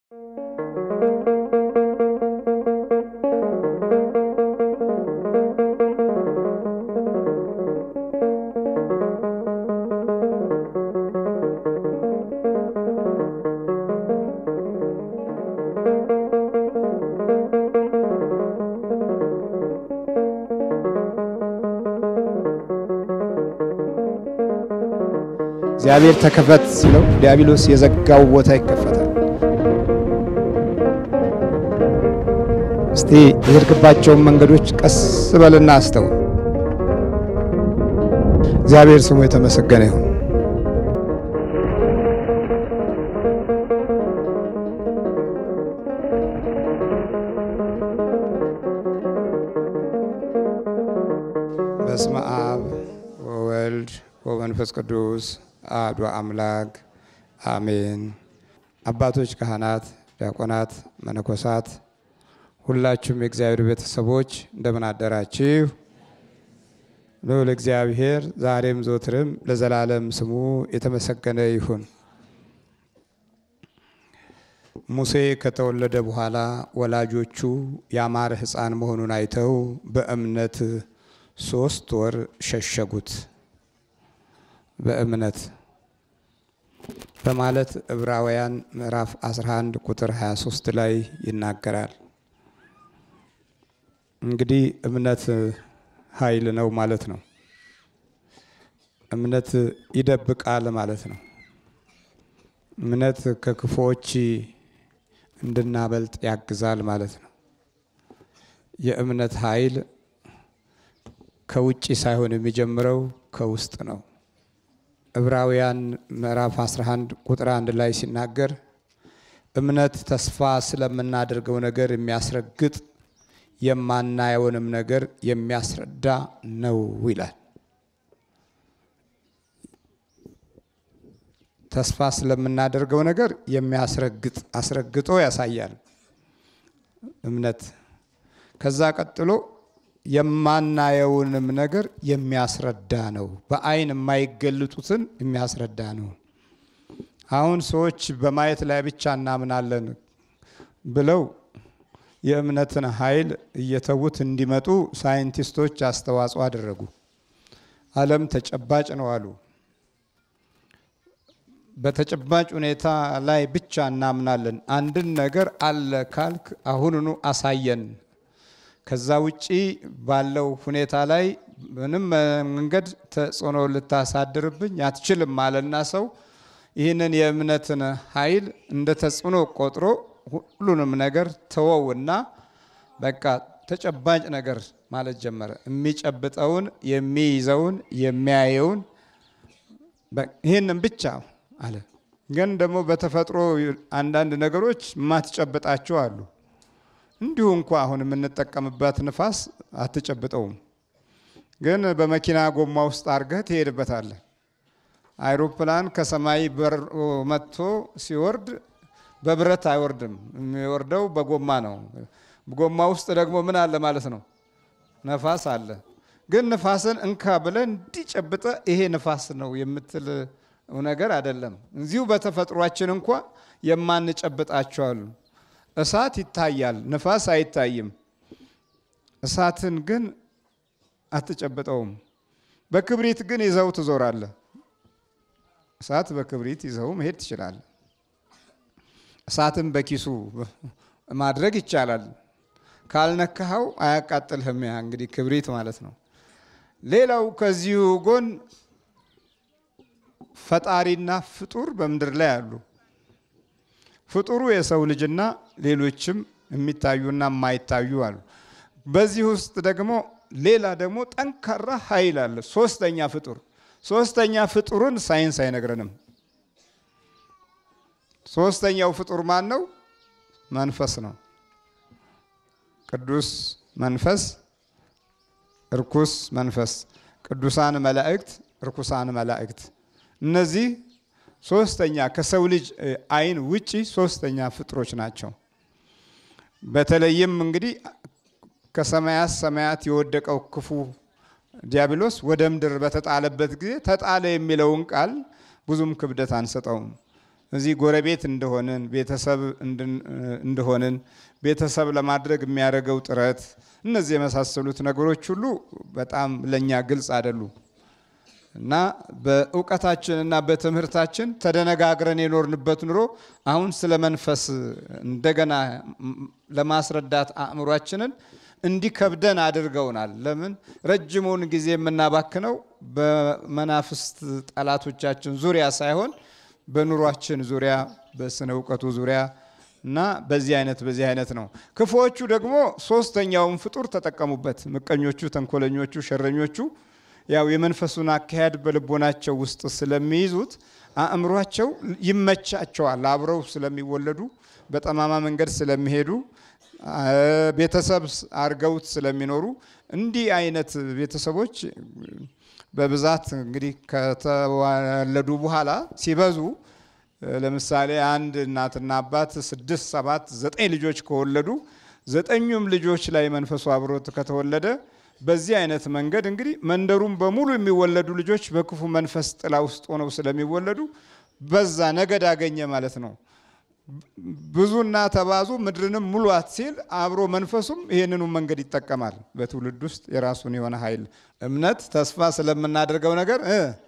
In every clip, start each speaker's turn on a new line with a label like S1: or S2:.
S1: እግዚአብሔር ተከፈት ሲለው ዲያብሎስ የዘጋው ቦታ ይከፈታል። እስቲ የሄድክባቸውን መንገዶች ቀስ በልና አስተውል። እግዚአብሔር ስሙ የተመሰገነ ይሁን። በስመ አብ ወወልድ ወመንፈስ ቅዱስ አሐዱ አምላክ አሜን። አባቶች፣ ካህናት፣ ዲያቆናት፣ መነኮሳት ሁላችሁም የእግዚአብሔር ቤተሰቦች እንደምን አደራችሁ? ልዑል እግዚአብሔር ዛሬም ዘወትርም ለዘላለም ስሙ የተመሰገነ ይሁን። ሙሴ ከተወለደ በኋላ ወላጆቹ ያማረ ሕፃን መሆኑን አይተው በእምነት ሶስት ወር ሸሸጉት። በእምነት በማለት ዕብራውያን ምዕራፍ 11 ቁጥር 23 ላይ ይናገራል። እንግዲህ እምነት ኃይል ነው ማለት ነው። እምነት ይደብቃል ማለት ነው። እምነት ከክፉዎች እንድናበልጥ ያግዛል ማለት ነው። የእምነት ኃይል ከውጭ ሳይሆን የሚጀምረው ከውስጥ ነው። ዕብራውያን ምዕራፍ 11 ቁጥር አንድ ላይ ሲናገር እምነት ተስፋ ስለምናደርገው ነገር የሚያስረግጥ የማናየውንም ነገር የሚያስረዳ ነው ይላል። ተስፋ ስለምናደርገው ነገር የሚያስረግጥ አስረግጦ ያሳያል እምነት። ከዛ ቀጥሎ የማናየውንም ነገር የሚያስረዳ ነው። በአይን የማይገለጡትን የሚያስረዳ ነው። አሁን ሰዎች በማየት ላይ ብቻ እናምናለን ብለው የእምነትን ኃይል እየተዉት እንዲመጡ ሳይንቲስቶች አስተዋጽኦ አደረጉ። ዓለም ተጨባጭ ነው አሉ። በተጨባጭ ሁኔታ ላይ ብቻ እናምናለን። አንድን ነገር አለ ካልክ አሁኑኑ አሳየን ከዛ ውጪ ባለው ሁኔታ ላይ ምንም መንገድ ተጽዕኖ ልታሳድርብኝ አትችልም አለና ሰው ይህንን የእምነትን ኃይል እንደ ተጽዕኖ ቆጥሮ ሁሉንም ነገር ተወውና በቃ ተጨባጭ ነገር ማለት ጀመረ። የሚጨብጠውን፣ የሚይዘውን፣ የሚያየውን ይህንን ብቻ አለ። ግን ደግሞ በተፈጥሮ አንዳንድ ነገሮች ማትጨብጣቸው አሉ። እንዲሁ እንኳ አሁን የምንጠቀምበት ንፋስ አትጨብጠውም፣ ግን በመኪና ጎማ ውስጥ አድርገህ ትሄድበታለህ። አይሮፕላን ከሰማይ በር መጥቶ ሲወርድ በብረት አይወርድም፣ የሚወርደው በጎማ ነው። ጎማ ውስጥ ደግሞ ምን አለ ማለት ነው? ነፋስ አለ። ግን ንፋስን እንካ ብለህ እንዲጨብጠ ይሄ ንፋስ ነው የምትል ነገር አይደለም። እዚሁ በተፈጥሯችን እንኳ የማንጨብጣቸው አሉ። እሳት ይታያል፣ ንፋስ አይታይም። እሳትን ግን አትጨብጠውም። በክብሪት ግን ይዘው ትዞራለህ። እሳት በክብሪት ይዘው መሄድ ትችላለህ። እሳትን በኪሱ ማድረግ ይቻላል። ካልነካኸው አያቃጥልህም። ያ እንግዲህ ክብሪት ማለት ነው። ሌላው ከዚሁ ጎን ፈጣሪና ፍጡር በምድር ላይ አሉ። ፍጡሩ የሰው ልጅና ሌሎችም የሚታዩና የማይታዩ አሉ። በዚህ ውስጥ ደግሞ ሌላ ደግሞ ጠንካራ ኃይል አለ። ሶስተኛ ፍጡር ሶስተኛ ፍጡርን ሳይንስ አይነግረንም። ሶስተኛው ፍጡር ማን ነው? መንፈስ ነው። ቅዱስ መንፈስ፣ እርኩስ መንፈስ፣ ቅዱሳን መላእክት፣ እርኩሳን መላእክት እነዚህ ሶስተኛ ከሰው ልጅ አይን ውጪ ሶስተኛ ፍጥሮች ናቸው። በተለይም እንግዲህ ከሰማያት ሰማያት የወደቀው ክፉ ዲያብሎስ ወደ ምድር በተጣለበት ጊዜ ተጣለ የሚለውን ቃል ብዙም ክብደት አንሰጠውም። እዚህ ጎረቤት እንደሆንን ቤተሰብ እንደሆንን ቤተሰብ ለማድረግ የሚያደርገው ጥረት እነዚህ የመሳሰሉት ነገሮች ሁሉ በጣም ለእኛ ግልጽ አይደሉም እና በእውቀታችንና በትምህርታችን ተደነጋግረን የኖርንበት ኑሮ አሁን ስለ መንፈስ እንደገና ለማስረዳት አእምሯችንን እንዲከብደን አድርገውናል። ለምን ረጅሙን ጊዜ የምናባክነው በመናፍስት ጠላቶቻችን ዙሪያ ሳይሆን በኑሯችን ዙሪያ በስነ እውቀቱ ዙሪያ እና በዚህ አይነት በዚህ አይነት ነው። ክፉዎቹ ደግሞ ሶስተኛውን ፍጡር ተጠቀሙበት። ምቀኞቹ፣ ተንኮለኞቹ፣ ሸረኞቹ ያው የመንፈሱን አካሄድ በልቦናቸው ውስጥ ስለሚይዙት አእምሯቸው ይመቻቸዋል። አብረው ስለሚወለዱ በጠማማ መንገድ ስለሚሄዱ ቤተሰብ አርገውት ስለሚኖሩ እንዲህ አይነት ቤተሰቦች በብዛት እንግዲህ ከተወለዱ በኋላ ሲበዙ ለምሳሌ አንድ እናትና አባት ስድስት፣ ሰባት፣ ዘጠኝ ልጆች ከወለዱ ዘጠኙም ልጆች ላይ መንፈሱ አብሮት ከተወለደ በዚህ አይነት መንገድ እንግዲህ መንደሩም በሙሉ የሚወለዱ ልጆች በክፉ መንፈስ ጥላ ውስጥ ሆነው ስለሚወለዱ በዛ ነገድ አገኘ ማለት ነው። ብዙና ተባዙ ምድርንም ሙሏት ሲል አብሮ መንፈሱም ይህንኑ መንገድ ይጠቀማል። በትውልድ ውስጥ የራሱን የሆነ ኃይል እምነት ተስፋ ስለምናደርገው ነገር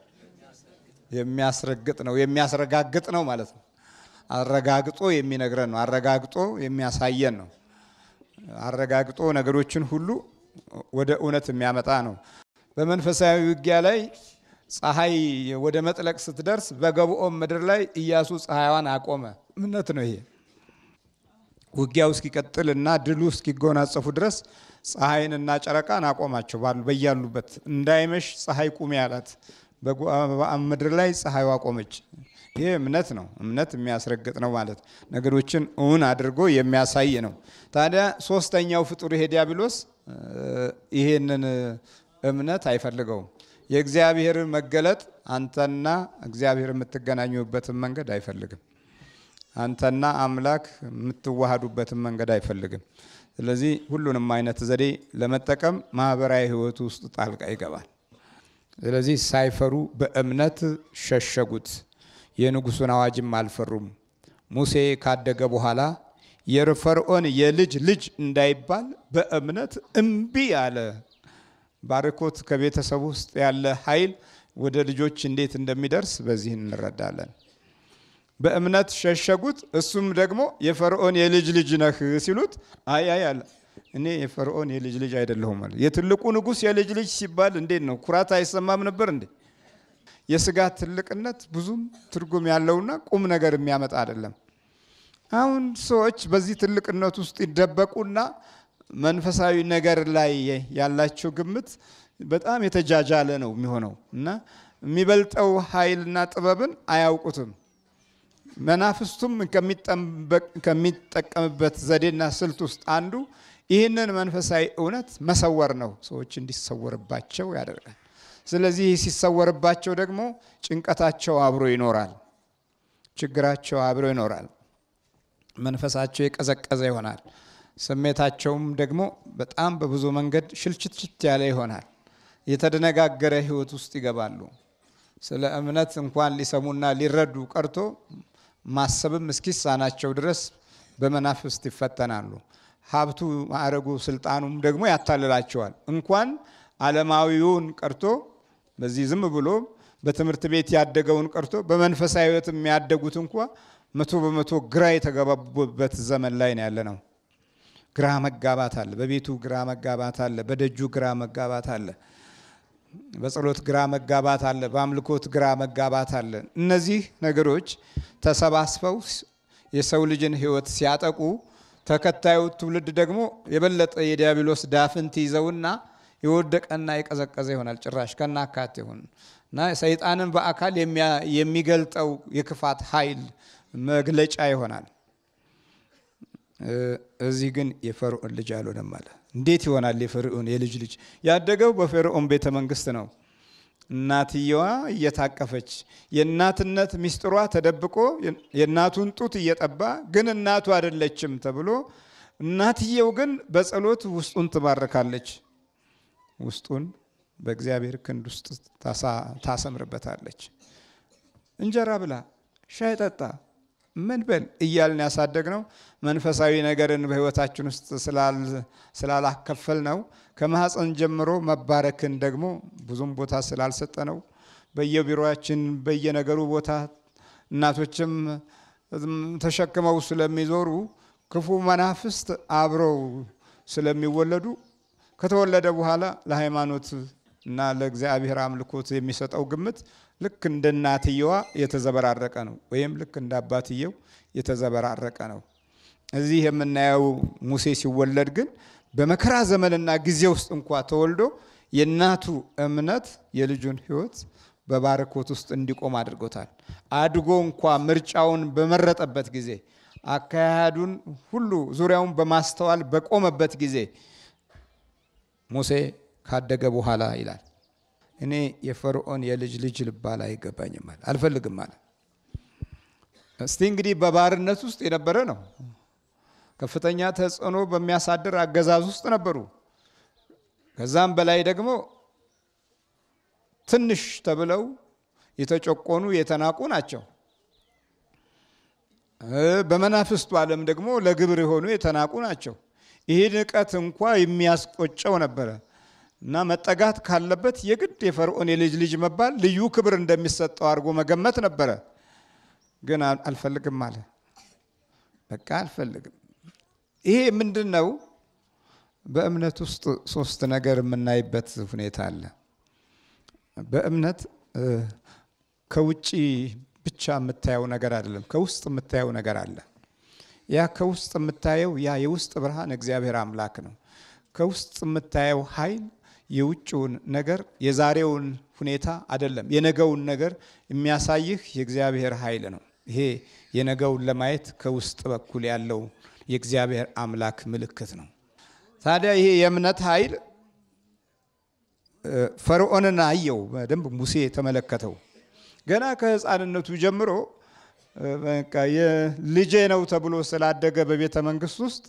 S1: የሚያስረግጥ ነው የሚያስረጋግጥ ነው ማለት ነው። አረጋግጦ የሚነግረን ነው። አረጋግጦ የሚያሳየን ነው። አረጋግጦ ነገሮችን ሁሉ ወደ እውነት የሚያመጣ ነው። በመንፈሳዊ ውጊያ ላይ ፀሐይ ወደ መጥለቅ ስትደርስ በገቡኦም ምድር ላይ ኢያሱ ፀሐይዋን አቆመ። እምነት ነው ይሄ። ውጊያው እስኪቀጥል እና ድሉ እስኪጎናጸፉ ድረስ ፀሐይንና ጨረቃን አቆማቸው ባሉ በያሉበት እንዳይመሽ ፀሐይ ቁሚ ያላት በገቡኦም ምድር ላይ ፀሐይዋ ቆመች። ይሄ እምነት ነው። እምነት የሚያስረግጥ ነው ማለት ነገሮችን እውን አድርጎ የሚያሳይ ነው። ታዲያ ሶስተኛው ፍጡር ይሄ ዲያብሎስ ይሄንን እምነት አይፈልገውም። የእግዚአብሔር መገለጥ አንተና እግዚአብሔር የምትገናኙበትን መንገድ አይፈልግም። አንተና አምላክ የምትዋሃዱበትን መንገድ አይፈልግም። ስለዚህ ሁሉንም አይነት ዘዴ ለመጠቀም ማህበራዊ ሕይወቱ ውስጥ ጣልቃ ይገባል። ስለዚህ ሳይፈሩ በእምነት ሸሸጉት። የንጉሱን አዋጅም አልፈሩም። ሙሴ ካደገ በኋላ የፈርዖን የልጅ ልጅ እንዳይባል በእምነት እምቢ አለ። ባርኮት ከቤተሰብ ውስጥ ያለ ኃይል ወደ ልጆች እንዴት እንደሚደርስ በዚህ እንረዳለን። በእምነት ሸሸጉት። እሱም ደግሞ የፈርዖን የልጅ ልጅ ነህ ሲሉት አይ አይ አለ እኔ የፈርዖን የልጅ ልጅ አይደለሁም አለ። የትልቁ ንጉሥ የልጅ ልጅ ሲባል እንዴት ነው ኩራት አይሰማም ነበር እንዴ? የስጋ ትልቅነት ብዙም ትርጉም ያለውና ቁም ነገር የሚያመጣ አይደለም። አሁን ሰዎች በዚህ ትልቅነት ውስጥ ይደበቁና መንፈሳዊ ነገር ላይ ያላቸው ግምት በጣም የተጃጃለ ነው የሚሆነው እና የሚበልጠው ኃይልና ጥበብን አያውቁትም። መናፍስቱም ከሚጠቀምበት ዘዴና ስልት ውስጥ አንዱ ይህንን መንፈሳዊ እውነት መሰወር ነው። ሰዎች እንዲሰወርባቸው ያደርጋል። ስለዚህ ሲሰወርባቸው ደግሞ ጭንቀታቸው አብሮ ይኖራል፣ ችግራቸው አብሮ ይኖራል። መንፈሳቸው የቀዘቀዘ ይሆናል። ስሜታቸውም ደግሞ በጣም በብዙ መንገድ ሽልችትችት ያለ ይሆናል። የተደነጋገረ ሕይወት ውስጥ ይገባሉ። ስለ እምነት እንኳን ሊሰሙና ሊረዱ ቀርቶ ማሰብም እስኪሳናቸው ድረስ በመናፍስት ይፈተናሉ። ሀብቱ፣ ማዕረጉ፣ ስልጣኑም ደግሞ ያታልላቸዋል። እንኳን ዓለማዊውን ቀርቶ በዚህ ዝም ብሎ በትምህርት ቤት ያደገውን ቀርቶ በመንፈሳዊ ሕይወት የሚያደጉት እንኳ መቶ በመቶ ግራ የተገባቡበት ዘመን ላይ ነው ያለ ነው። ግራ መጋባት አለ። በቤቱ ግራ መጋባት አለ። በደጁ ግራ መጋባት አለ። በጸሎት ግራ መጋባት አለ። በአምልኮት ግራ መጋባት አለ። እነዚህ ነገሮች ተሰባስበው የሰው ልጅን ሕይወት ሲያጠቁ ተከታዩ ትውልድ ደግሞ የበለጠ የዲያብሎስ ዳፍንት ይዘውና የወደቀና የቀዘቀዘ ይሆናል። ጭራሽ ከናካቴ ይሆን እና ሰይጣንን በአካል የሚገልጠው የክፋት ኃይል መግለጫ ይሆናል። እዚህ ግን የፈርዖን ልጅ አልሆነም አለ። እንዴት ይሆናል? የፈርዖን የልጅ ልጅ ያደገው በፈርዖን ቤተ መንግስት ነው። እናትየዋ እየታቀፈች የእናትነት ሚስጥሯ ተደብቆ የእናቱን ጡት እየጠባ ግን እናቱ አይደለችም ተብሎ እናትየው ግን በጸሎት ውስጡን ትባርካለች። ውስጡን በእግዚአብሔር ክንድ ውስጥ ታሰምርበታለች። እንጀራ ብላ፣ ሻይ ጠጣ፣ ምን በል እያልን ያሳደግ ነው መንፈሳዊ ነገርን በህይወታችን ውስጥ ስላላከፈል ነው ከማህፀን ጀምሮ መባረክን ደግሞ ብዙም ቦታ ስላልሰጠ ነው በየቢሮችን በየነገሩ ቦታ እናቶችም ተሸክመው ስለሚዞሩ ክፉ መናፍስት አብረው ስለሚወለዱ ከተወለደ በኋላ ለሃይማኖት እና ለእግዚአብሔር አምልኮት የሚሰጠው ግምት ልክ እንደ እናትየዋ የተዘበራረቀ ነው፣ ወይም ልክ እንደ አባትየው የተዘበራረቀ ነው። እዚህ የምናየው ሙሴ ሲወለድ ግን በመከራ ዘመንና ጊዜ ውስጥ እንኳ ተወልዶ የእናቱ እምነት የልጁን ሕይወት በባርኮት ውስጥ እንዲቆም አድርጎታል። አድጎ እንኳ ምርጫውን በመረጠበት ጊዜ አካሄዱን ሁሉ ዙሪያውን በማስተዋል በቆመበት ጊዜ ሙሴ ካደገ በኋላ ይላል እኔ የፈርዖን የልጅ ልጅ ልባል አይገባኝም አለ፣ አልፈልግም አለ። እስቲ እንግዲህ በባርነት ውስጥ የነበረ ነው። ከፍተኛ ተጽዕኖ በሚያሳድር አገዛዝ ውስጥ ነበሩ። ከዛም በላይ ደግሞ ትንሽ ተብለው የተጨቆኑ የተናቁ ናቸው። በመናፍስቱ ዓለም ደግሞ ለግብር የሆኑ የተናቁ ናቸው። ይህ ንቀት እንኳ የሚያስቆጨው ነበረ እና መጠጋት ካለበት የግድ የፈርዖን የልጅ ልጅ መባል ልዩ ክብር እንደሚሰጠው አድርጎ መገመት ነበረ። ግን አልፈልግም አለ። በቃ አልፈልግም። ይሄ ምንድን ነው? በእምነት ውስጥ ሶስት ነገር የምናይበት ሁኔታ አለ። በእምነት ከውጭ ብቻ የምታየው ነገር አይደለም፣ ከውስጥ የምታየው ነገር አለ። ያ ከውስጥ የምታየው ያ የውስጥ ብርሃን እግዚአብሔር አምላክ ነው። ከውስጥ የምታየው ኃይል የውጭውን ነገር የዛሬውን ሁኔታ አይደለም፣ የነገውን ነገር የሚያሳይህ የእግዚአብሔር ኃይል ነው። ይሄ የነገውን ለማየት ከውስጥ በኩል ያለው የእግዚአብሔር አምላክ ምልክት ነው። ታዲያ ይሄ የእምነት ኃይል ፈርዖንን አየው፣ በደንብ ሙሴ ተመለከተው። ገና ከሕፃንነቱ ጀምሮ በቃ የልጄ ነው ተብሎ ስላደገ በቤተ መንግስት ውስጥ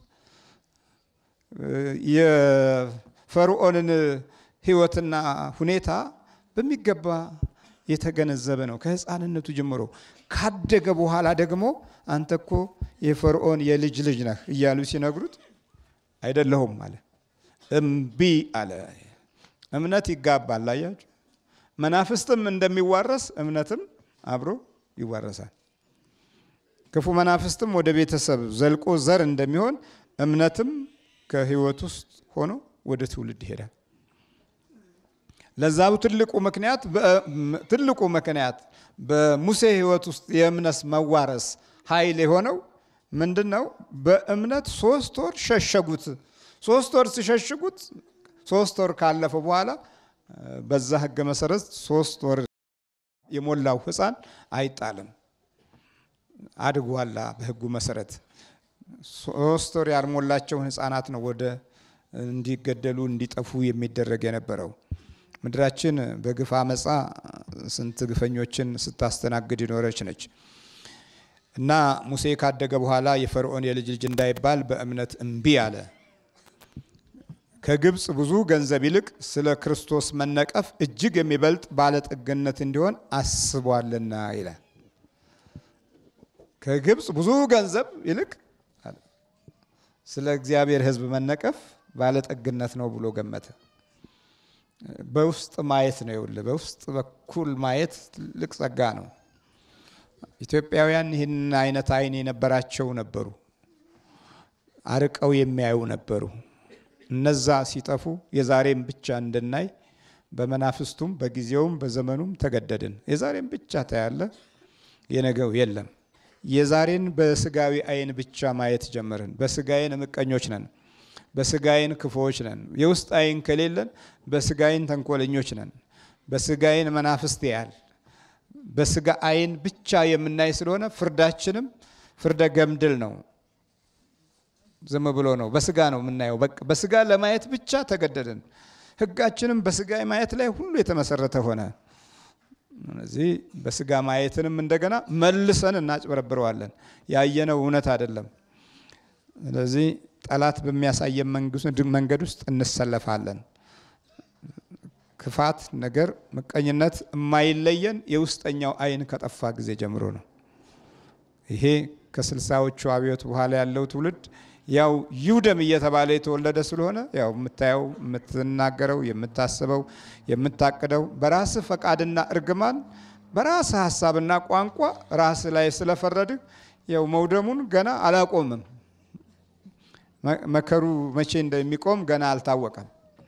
S1: የፈርዖንን ሕይወትና ሁኔታ በሚገባ የተገነዘበ ነው ከሕፃንነቱ ጀምሮ። ካደገ በኋላ ደግሞ አንተ እኮ የፈርዖን የልጅ ልጅ ነህ እያሉ ሲነግሩት አይደለሁም አለ። እምቢ አለ። እምነት ይጋባል። አያችሁ፣ መናፍስትም እንደሚዋረስ እምነትም አብሮ ይዋረሳል። ክፉ መናፍስትም ወደ ቤተሰብ ዘልቆ ዘር እንደሚሆን እምነትም ከህይወት ውስጥ ሆኖ ወደ ትውልድ ይሄዳል። ለዛው ትልቁ ምክንያት ትልቁ ምክንያት በሙሴ ህይወት ውስጥ የእምነት መዋረስ ኃይል የሆነው ምንድን ነው? በእምነት ሶስት ወር ሸሸጉት። ሶስት ወር ሲሸሽጉት ሶስት ወር ካለፈ በኋላ በዛ ህገ መሰረት ሶስት ወር የሞላው ህፃን አይጣልም። አድጓላ በህጉ መሰረት ሶስት ወር ያልሞላቸውን ህፃናት ነው ወደ እንዲገደሉ እንዲጠፉ የሚደረግ የነበረው። ምድራችን በግፍ አመፃ ስንት ግፈኞችን ስታስተናግድ ይኖረች ነች። እና ሙሴ ካደገ በኋላ የፈርዖን የልጅ ልጅ እንዳይባል በእምነት እምቢ አለ። ከግብፅ ብዙ ገንዘብ ይልቅ ስለ ክርስቶስ መነቀፍ እጅግ የሚበልጥ ባለጠግነት እንዲሆን አስቧልና ይላል። ከግብፅ ብዙ ገንዘብ ይልቅ ስለ እግዚአብሔር ሕዝብ መነቀፍ ባለጠግነት ነው ብሎ ገመተ። በውስጥ ማየት ነው። ይኸውልህ በውስጥ በኩል ማየት ትልቅ ጸጋ ነው። ኢትዮጵያውያን ይህን አይነት አይን የነበራቸው ነበሩ። አርቀው የሚያዩ ነበሩ። እነዛ ሲጠፉ የዛሬም ብቻ እንድናይ በመናፍስቱም በጊዜውም በዘመኑም ተገደድን። የዛሬም ብቻ ታያለ፣ የነገው የለም። የዛሬን በስጋዊ አይን ብቻ ማየት ጀመርን። በስጋይን ምቀኞች ነን፣ በስጋይን ክፉዎች ነን። የውስጥ አይን ከሌለን በስጋይን ተንኮለኞች ነን። በስጋይን መናፍስት ያል በስጋ አይን ብቻ የምናይ ስለሆነ ፍርዳችንም ፍርደ ገምድል ነው። ዝም ብሎ ነው። በስጋ ነው የምናየው። በቃ በስጋ ለማየት ብቻ ተገደድን። ሕጋችንም በስጋ ማየት ላይ ሁሉ የተመሰረተ ሆነ። ስለዚህ በስጋ ማየትንም እንደገና መልሰን እናጭበረብረዋለን። ያየነው እውነት አይደለም። ስለዚህ ጠላት በሚያሳየን መንገድ ውስጥ እንሰለፋለን። ክፋት ነገር፣ ምቀኝነት የማይለየን የውስጠኛው አይን ከጠፋ ጊዜ ጀምሮ ነው። ይሄ ከስልሳዎቹ አብዮት በኋላ ያለው ትውልድ ያው ይውደም እየተባለ የተወለደ ስለሆነ ያው የምታየው፣ የምትናገረው፣ የምታስበው፣ የምታቅደው በራስ ፈቃድና እርግማን በራስ ሀሳብና ቋንቋ ራስ ላይ ስለፈረድህ ያው መውደሙን ገና አላቆምም። መከሩ መቼ እንደሚቆም ገና አልታወቀም።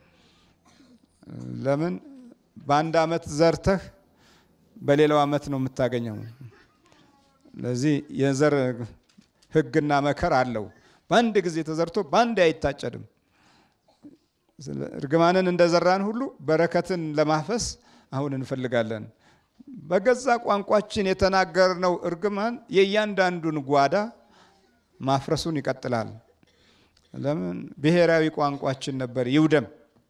S1: ለምን በአንድ ዓመት ዘርተህ በሌላው ዓመት ነው የምታገኘው። ለዚህ የዘር ሕግና መከር አለው። በአንድ ጊዜ ተዘርቶ በአንድ አይታጨድም። እርግማንን እንደዘራን ሁሉ በረከትን ለማፈስ አሁን እንፈልጋለን። በገዛ ቋንቋችን የተናገርነው እርግማን የእያንዳንዱን ጓዳ ማፍረሱን ይቀጥላል። ለምን ብሔራዊ ቋንቋችን ነበር ይውደም፣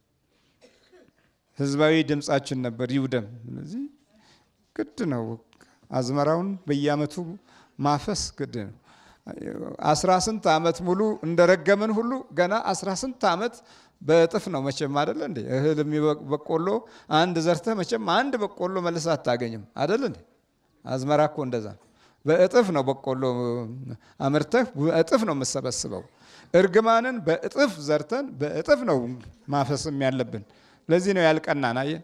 S1: ህዝባዊ ድምፃችን ነበር ይውደም። ስለዚህ ግድ ነው አዝመራውን በየዓመቱ ማፈስ ግድ ነው። አስራ ስንት ዓመት ሙሉ እንደረገምን ሁሉ ገና አስራ ስንት ዓመት በእጥፍ ነው መቼም አደለ እንዴ? እህል በቆሎ አንድ ዘርተህ መቼም አንድ በቆሎ መልሰህ አታገኝም አደለ እንዴ? አዝመራ እኮ እንደዛ በእጥፍ ነው በቆሎ አምርተህ በእጥፍ ነው የምሰበስበው። እርግማንን በእጥፍ ዘርተን በእጥፍ ነው ማፈስም ያለብን። ለዚህ ነው ያልቀናን። አየህ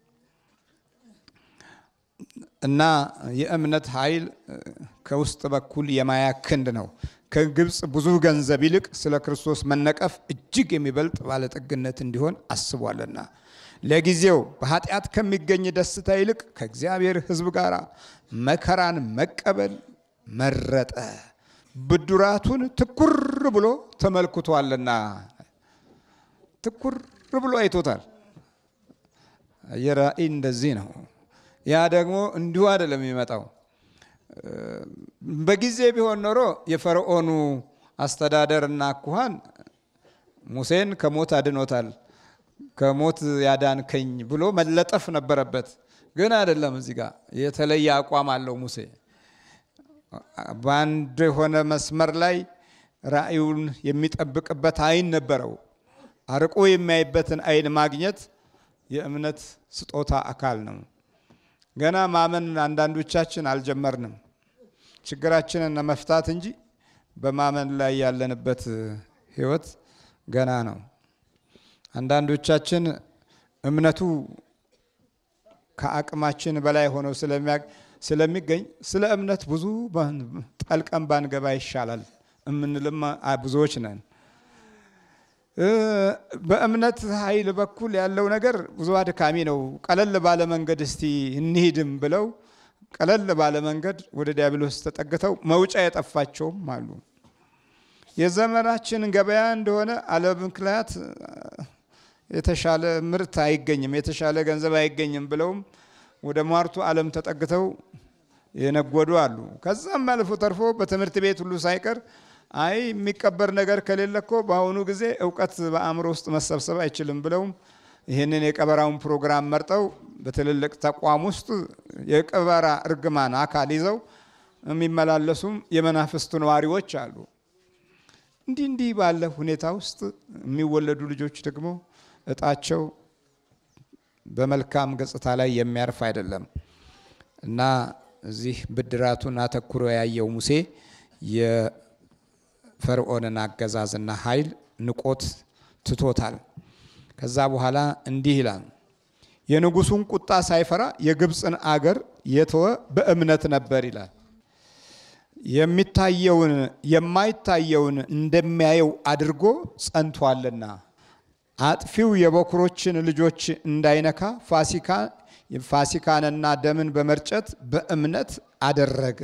S1: እና የእምነት ኃይል ከውስጥ በኩል የማያ ክንድ ነው። ከግብፅ ብዙ ገንዘብ ይልቅ ስለ ክርስቶስ መነቀፍ እጅግ የሚበልጥ ባለጠግነት እንዲሆን አስቧልና ለጊዜው በኃጢአት ከሚገኝ ደስታ ይልቅ ከእግዚአብሔር ሕዝብ ጋር መከራን መቀበል መረጠ። ብድራቱን ትኩር ብሎ ተመልክቷልና ትኩር ብሎ አይቶታል። የራእይ እንደዚህ ነው። ያ ደግሞ እንዲሁ አይደለም የሚመጣው። በጊዜ ቢሆን ኖሮ የፈርዖኑ አስተዳደር እና አኳኋን ሙሴን ከሞት አድኖታል፣ ከሞት ያዳንከኝ ብሎ መለጠፍ ነበረበት። ግን አይደለም። እዚህ ጋር የተለየ አቋም አለው ሙሴ። በአንድ የሆነ መስመር ላይ ራእዩን የሚጠብቅበት አይን ነበረው። አርቆ የሚያይበትን አይን ማግኘት የእምነት ስጦታ አካል ነው። ገና ማመን አንዳንዶቻችን አልጀመርንም። ችግራችንን መፍታት እንጂ በማመን ላይ ያለንበት ሕይወት ገና ነው። አንዳንዶቻችን እምነቱ ከአቅማችን በላይ ሆነው ስለሚገኝ ስለ እምነት ብዙ ጠልቀን ባንገባ ይሻላል የምንልም ብዙዎች ነን። በእምነት ኃይል በኩል ያለው ነገር ብዙ አድካሚ ነው። ቀለል ባለ መንገድ እስቲ እንሂድም ብለው ቀለል ባለ መንገድ ወደ ዲያብሎስ ተጠግተው መውጫ የጠፋቸውም አሉ። የዘመናችን ገበያ እንደሆነ አለ ምክንያት የተሻለ ምርት አይገኝም፣ የተሻለ ገንዘብ አይገኝም ብለውም ወደ ሟርቱ ዓለም ተጠግተው የነጎዱ አሉ። ከዛም አልፎ ተርፎ በትምህርት ቤት ሁሉ ሳይቀር አይ የሚቀበር ነገር ከሌለ እኮ በአሁኑ ጊዜ እውቀት በአእምሮ ውስጥ መሰብሰብ አይችልም ብለውም ይህንን የቀበራውን ፕሮግራም መርጠው በትልልቅ ተቋም ውስጥ የቀበራ እርግማን አካል ይዘው የሚመላለሱም የመናፍስቱ ነዋሪዎች አሉ። እንዲህ እንዲህ ባለ ሁኔታ ውስጥ የሚወለዱ ልጆች ደግሞ እጣቸው በመልካም ገጽታ ላይ የሚያርፍ አይደለም እና እዚህ ብድራቱን አተኩሮ ያየው ሙሴ የፈርዖንን አገዛዝና ኃይል ንቆት ትቶታል። ከዛ በኋላ እንዲህ ይላል፣ የንጉሱን ቁጣ ሳይፈራ የግብፅን አገር የተወ በእምነት ነበር ይላል። የሚታየውን የማይታየውን እንደሚያየው አድርጎ ጸንቷልና አጥፊው የበኩሮችን ልጆች እንዳይነካ ፋሲካ ፋሲካንና ደምን በመርጨት በእምነት አደረገ።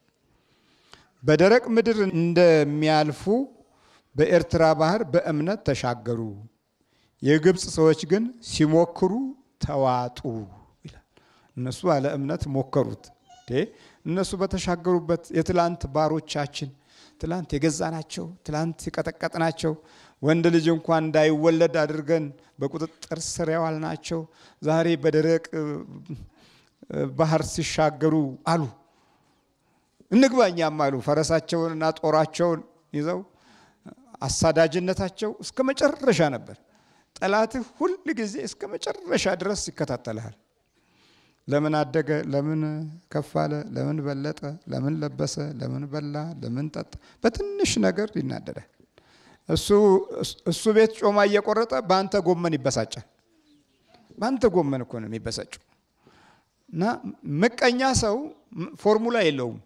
S1: በደረቅ ምድር እንደሚያልፉ በኤርትራ ባህር በእምነት ተሻገሩ። የግብፅ ሰዎች ግን ሲሞክሩ ተዋጡ ይላል። እነሱ አለ እምነት ሞከሩት። እነሱ በተሻገሩበት የትላንት ባሮቻችን ትላንት የገዛናቸው ትላንት የቀጠቀጥናቸው ወንድ ልጅ እንኳን እንዳይወለድ አድርገን በቁጥጥር ስር ያዋልናቸው ዛሬ በደረቅ ባህር ሲሻገሩ አሉ እንግባኛም አሉ። ፈረሳቸውንና ጦራቸውን ይዘው አሳዳጅነታቸው እስከ መጨረሻ ነበር። ጠላትህ ሁል ጊዜ እስከ መጨረሻ ድረስ ይከታተልሃል። ለምን አደገ? ለምን ከፍ አለ? ለምን በለጠ? ለምን ለበሰ? ለምን በላ? ለምን ጠጣ? በትንሽ ነገር ይናደዳል። እሱ እሱ ቤት ጮማ እየቆረጠ በአንተ ጎመን ይበሳጫል። በአንተ ጎመን እኮ ነው የሚበሳጨው። እና ምቀኛ ሰው ፎርሙላ የለውም።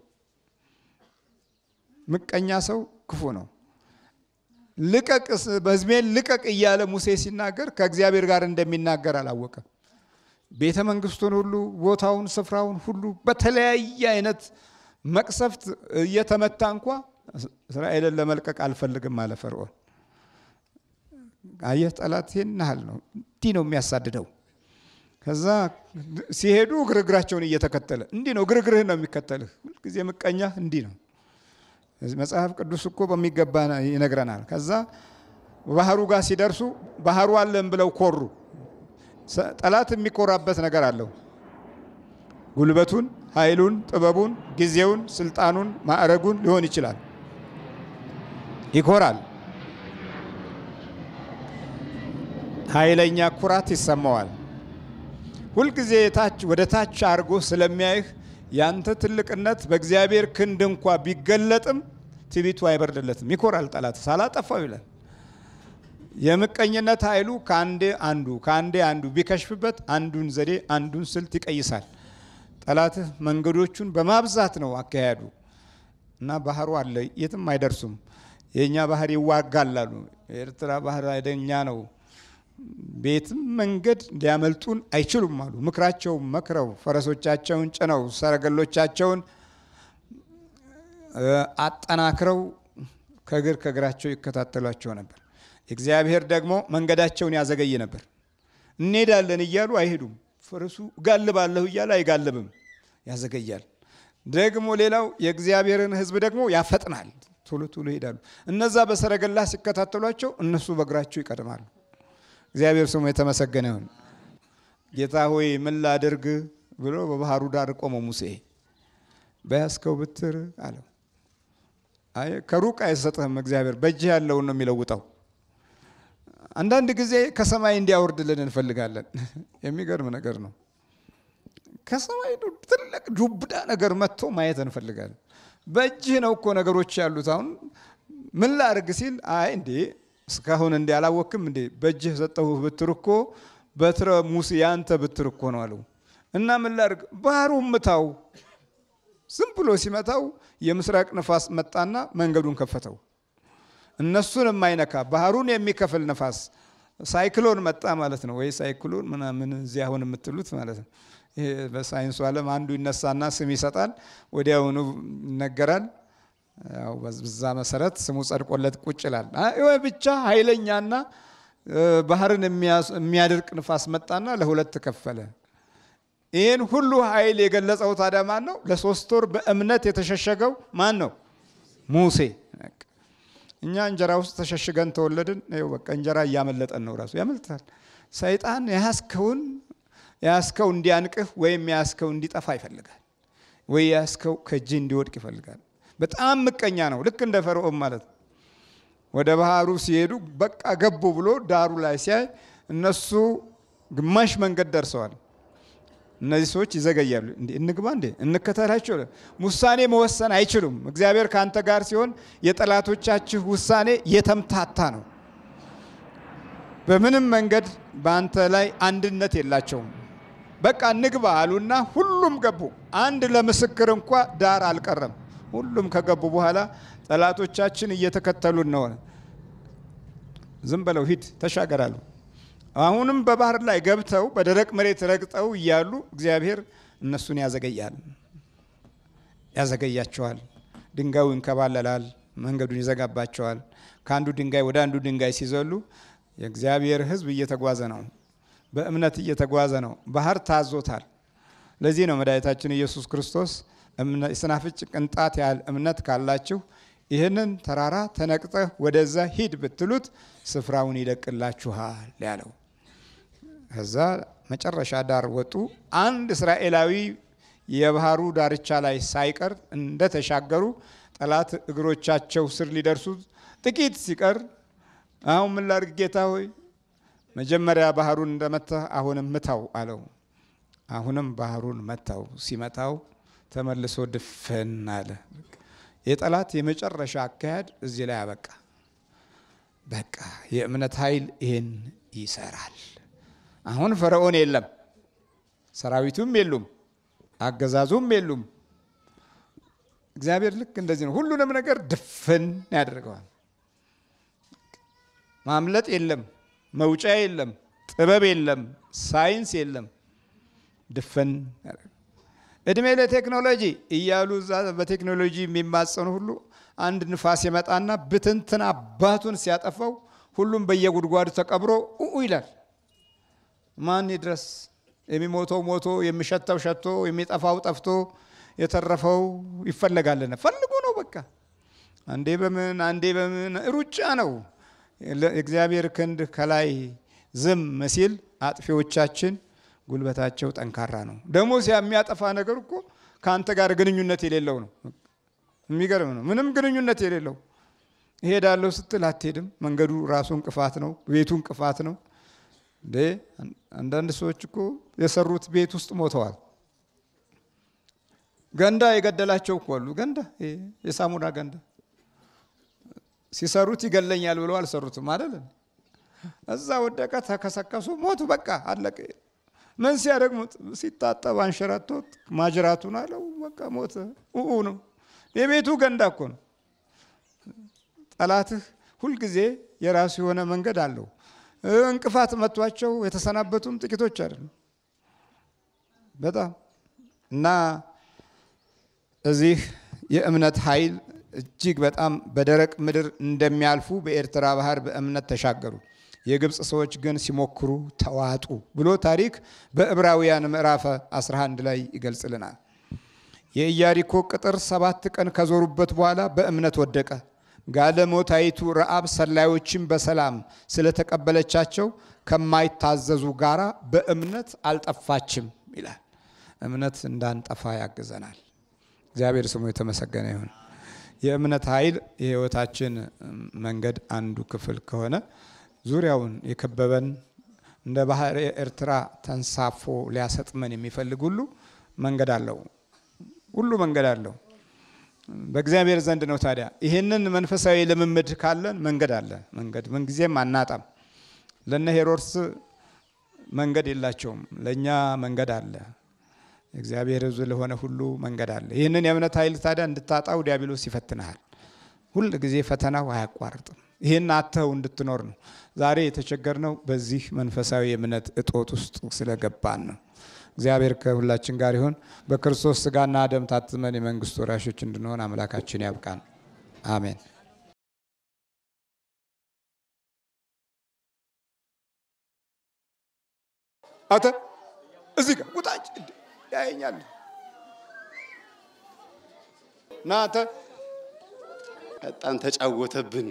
S1: ምቀኛ ሰው ክፉ ነው። ልቀቅ በሕዝቤን ልቀቅ እያለ ሙሴ ሲናገር ከእግዚአብሔር ጋር እንደሚናገር አላወቀም። ቤተ መንግስቱን ሁሉ ቦታውን፣ ስፍራውን ሁሉ በተለያየ አይነት መቅሰፍት እየተመታ እንኳ እስራኤልን ለመልቀቅ አልፈልግም አለ ፈርዖን። አየህ ጠላት ይህን ያህል ነው፣ እንዲህ ነው የሚያሳድደው። ከዛ ሲሄዱ ግርግራቸውን እየተከተለ እንዲህ ነው ግርግርህ ነው የሚከተልህ። ሁልጊዜ ምቀኛ እንዲህ ነው። መጽሐፍ ቅዱስ እኮ በሚገባ ይነግረናል። ከዛ ባህሩ ጋር ሲደርሱ ባህሩ አለን ብለው ኮሩ። ጠላት የሚኮራበት ነገር አለው። ጉልበቱን፣ ኃይሉን፣ ጥበቡን፣ ጊዜውን፣ ስልጣኑን፣ ማዕረጉን ሊሆን ይችላል። ይኮራል። ኃይለኛ ኩራት ይሰማዋል። ሁልጊዜ ታች ወደ ታች አድርጎ ስለሚያይህ ያንተ ትልቅነት በእግዚአብሔር ክንድ እንኳ ቢገለጥም ትቢቱ አይበርድለትም። ይኮራል ጠላት ሳላጠፋው ይላል። የምቀኝነት ኃይሉ ከአንዴ አንዱ ከአንዴ አንዱ ቢከሽፍበት አንዱን ዘዴ አንዱን ስልት ይቀይሳል። ጠላትህ መንገዶቹን በማብዛት ነው አካሄዱ እና ባህሩ አለ፣ የትም አይደርሱም። የእኛ ባህር ይዋጋል አሉ። የኤርትራ ባህር አይደኛ ነው፣ ቤትም መንገድ ሊያመልጡን አይችሉም አሉ። ምክራቸውን መክረው ፈረሶቻቸውን ጭነው ሰረገሎቻቸውን አጠናክረው ከእግር ከእግራቸው ይከታተሏቸው ነበር። እግዚአብሔር ደግሞ መንገዳቸውን ያዘገይ ነበር። እንሄዳለን እያሉ አይሄዱም። ፈረሱ እጋልባለሁ እያለ አይጋልብም፣ ያዘገያል። ደግሞ ሌላው የእግዚአብሔርን ሕዝብ ደግሞ ያፈጥናል። ቶሎ ቶሎ ይሄዳሉ። እነዛ በሰረገላ ሲከታተሏቸው፣ እነሱ በእግራቸው ይቀድማሉ። እግዚአብሔር ስሙ የተመሰገነ ይሁን። ጌታ ሆይ ምን ላድርግ ብሎ በባህሩ ዳር ቆመው ሙሴ በያዝከው ብትር አለው። አይ ከሩቅ አይሰጥህም እግዚአብሔር በእጅህ ያለውን ነው የሚለውጠው። አንዳንድ ጊዜ ከሰማይ እንዲያወርድልን እንፈልጋለን። የሚገርም ነገር ነው። ከሰማይ ትልቅ ዱብዳ ነገር መጥቶ ማየት እንፈልጋለን። በእጅህ ነው እኮ ነገሮች ያሉት። አሁን ምን ላድርግ ሲል አይ እንዴ እስካሁን እንዲ አላወክም እንዴ በእጅህ ሰጠሁህ ብትር እኮ በትረ ሙሴ ያንተ ብትር እኮ ነው አለው። እና ምን ላድርግ ባህሩ ምታው። ዝም ብሎ ሲመታው የምስራቅ ንፋስ መጣና መንገዱን ከፈተው። እነሱን የማይነካ ባህሩን የሚከፍል ነፋስ ሳይክሎን መጣ ማለት ነው። ወይ ሳይክሎን ምናምን እዚህ አሁን የምትሉት ማለት ነው። ይሄ በሳይንሱ ዓለም አንዱ ይነሳና ስም ይሰጣል፣ ወዲያውኑ ይነገራል። ያው በዛ መሰረት ስሙ ጸድቆለት ቁጭ ይላል። ብቻ ኃይለኛና ባህርን የሚያደርቅ ንፋስ መጣና ለሁለት ከፈለ። ይህን ሁሉ ኃይል የገለጸው ታዲያ ማን ነው? ለሶስት ወር በእምነት የተሸሸገው ማን ነው? ሙሴ። እኛ እንጀራ ውስጥ ተሸሽገን ተወለድን። ይኸው በቃ እንጀራ እያመለጠን ነው። ራሱ ያመልጣል። ሰይጣን የያዝከውን የያዝከው እንዲያንቅህ ወይም የያዝከው እንዲጠፋ ይፈልጋል፣ ወይ የያዝከው ከእጅህ እንዲወድቅ ይፈልጋል። በጣም ምቀኛ ነው። ልክ እንደ ፈርዖን ማለት ነው። ወደ ባህሩ ሲሄዱ በቃ ገቡ ብሎ ዳሩ ላይ ሲያይ እነሱ ግማሽ መንገድ ደርሰዋል። እነዚህ ሰዎች ይዘገያሉ። እንዴ እንግባ እንዴ እንከተላቸው። ውሳኔ መወሰን አይችሉም። እግዚአብሔር ከአንተ ጋር ሲሆን የጠላቶቻችሁ ውሳኔ የተምታታ ነው። በምንም መንገድ በአንተ ላይ አንድነት የላቸውም። በቃ እንግባ አሉና ሁሉም ገቡ። አንድ ለምስክር እንኳ ዳር አልቀረም። ሁሉም ከገቡ በኋላ ጠላቶቻችን እየተከተሉን ነው። ዝም በለው ሂድ ተሻገራሉ። አሁንም በባህር ላይ ገብተው በደረቅ መሬት ረግጠው እያሉ እግዚአብሔር እነሱን ያዘገያል፣ ያዘገያቸዋል። ድንጋዩ ይንከባለላል፣ መንገዱን ይዘጋባቸዋል። ከአንዱ ድንጋይ ወደ አንዱ ድንጋይ ሲዘሉ የእግዚአብሔር ሕዝብ እየተጓዘ ነው፣ በእምነት እየተጓዘ ነው። ባህር ታዞታል። ለዚህ ነው መድኃኒታችን ኢየሱስ ክርስቶስ የስናፍጭ ቅንጣት ያህል እምነት ካላችሁ ይህንን ተራራ ተነቅጠህ ወደዛ ሂድ ብትሉት ስፍራውን ይለቅላችኋል ያለው። ከዛ መጨረሻ ዳር ወጡ። አንድ እስራኤላዊ የባህሩ ዳርቻ ላይ ሳይቀር እንደተሻገሩ ጠላት እግሮቻቸው ስር ሊደርሱ ጥቂት ሲቀር አሁን ምን ላድርግ ጌታ ሆይ፣ መጀመሪያ ባህሩን እንደመታህ አሁንም ምታው አለው። አሁንም ባህሩን መታው። ሲመታው ተመልሶ ድፍን አለ። የጠላት የመጨረሻ አካሄድ እዚህ ላይ አበቃ። በቃ የእምነት ኃይል ይህን ይሰራል። አሁን ፈርዖን የለም፣ ሰራዊቱም የሉም፣ አገዛዙም የሉም። እግዚአብሔር ልክ እንደዚህ ነው። ሁሉንም ነገር ድፍን ያደርገዋል። ማምለጥ የለም፣ መውጫ የለም፣ ጥበብ የለም፣ ሳይንስ የለም። ድፍን እድሜ ለቴክኖሎጂ እያሉ እዛ በቴክኖሎጂ የሚማጸኑ ሁሉ አንድ ንፋስ የመጣና ብትንትን አባቱን ሲያጠፋው ሁሉም በየጉድጓዱ ተቀብሮ ኡ ይላል። ማን ይድረስ? የሚሞተው ሞቶ የሚሸተው ሸቶ የሚጠፋው ጠፍቶ የተረፈው ይፈለጋለን። ፈልጉ ነው በቃ። አንዴ በምን አንዴ በምን ሩጫ ነው። እግዚአብሔር ክንድ ከላይ ዝም ሲል አጥፊዎቻችን ጉልበታቸው ጠንካራ ነው። ደግሞ የሚያጠፋ ነገር እኮ ከአንተ ጋር ግንኙነት የሌለው ነው። የሚገርም ነው። ምንም ግንኙነት የሌለው እሄዳለሁ ስትል አትሄድም። መንገዱ ራሱ እንቅፋት ነው። ቤቱ እንቅፋት ነው። እንዴ አንዳንድ ሰዎች እኮ የሰሩት ቤት ውስጥ ሞተዋል። ገንዳ የገደላቸው እኮ አሉ። ገንዳ የሳሙና ገንዳ ሲሰሩት ይገለኛል ብለው አልሰሩትም አይደል? እዛ ወደቀ፣ ተከሰከሱ፣ ሞቱ። በቃ አለቀ። ምን ሲያደግሙት ሲታጠብ አንሸራቶት ማጅራቱን አለው በቃ ሞተ። ኡኡ ነው። የቤቱ ገንዳ እኮ ነው። ጠላትህ ሁልጊዜ የራሱ የሆነ መንገድ አለው። እንቅፋት መቷቸው የተሰናበቱም ጥቂቶች አይደሉም። በጣም እና እዚህ የእምነት ኃይል እጅግ በጣም በደረቅ ምድር እንደሚያልፉ በኤርትራ ባህር በእምነት ተሻገሩ። የግብፅ ሰዎች ግን ሲሞክሩ ተዋጡ ብሎ ታሪክ በዕብራውያን ምዕራፍ 11 ላይ ይገልጽልናል። የኢያሪኮ ቅጥር ሰባት ቀን ከዞሩበት በኋላ በእምነት ወደቀ። ጋለሞታይቱ ረአብ ሰላዮችን በሰላም ስለተቀበለቻቸው ከማይታዘዙ ጋራ በእምነት አልጠፋችም ይላል። እምነት እንዳንጠፋ ያግዘናል። እግዚአብሔር ስሙ የተመሰገነ ይሁን። የእምነት ኃይል የሕይወታችን መንገድ አንዱ ክፍል ከሆነ ዙሪያውን የከበበን እንደ ባህር ኤርትራ ተንሳፎ ሊያሰጥመን የሚፈልግ ሁሉ መንገድ አለው። ሁሉ መንገድ አለው። በእግዚአብሔር ዘንድ ነው። ታዲያ ይህንን መንፈሳዊ ልምምድ ካለን መንገድ አለ። መንገድ ምንጊዜም አናጣም። ለነ ሄሮድስ መንገድ የላቸውም። ለእኛ መንገድ አለ። እግዚአብሔር ሕዝብ ለሆነ ሁሉ መንገድ አለ። ይህንን የእምነት ኃይል ታዲያ እንድታጣው ዲያብሎስ ይፈትንሃል። ሁል ጊዜ ፈተናው አያቋርጥም። ይህን አተው እንድትኖር ነው። ዛሬ የተቸገርነው በዚህ መንፈሳዊ የእምነት እጦት ውስጥ ስለገባን ነው። እግዚአብሔር ከሁላችን ጋር ይሁን። በክርስቶስ ስጋና ደም ታትመን የመንግስቱ ወራሾች እንድንሆን አምላካችን ያብቃን። አሜን። አተ እዚህ ጋር ቁጣጭ ያየኛል ና አንተ
S2: በጣም ተጫወተብን።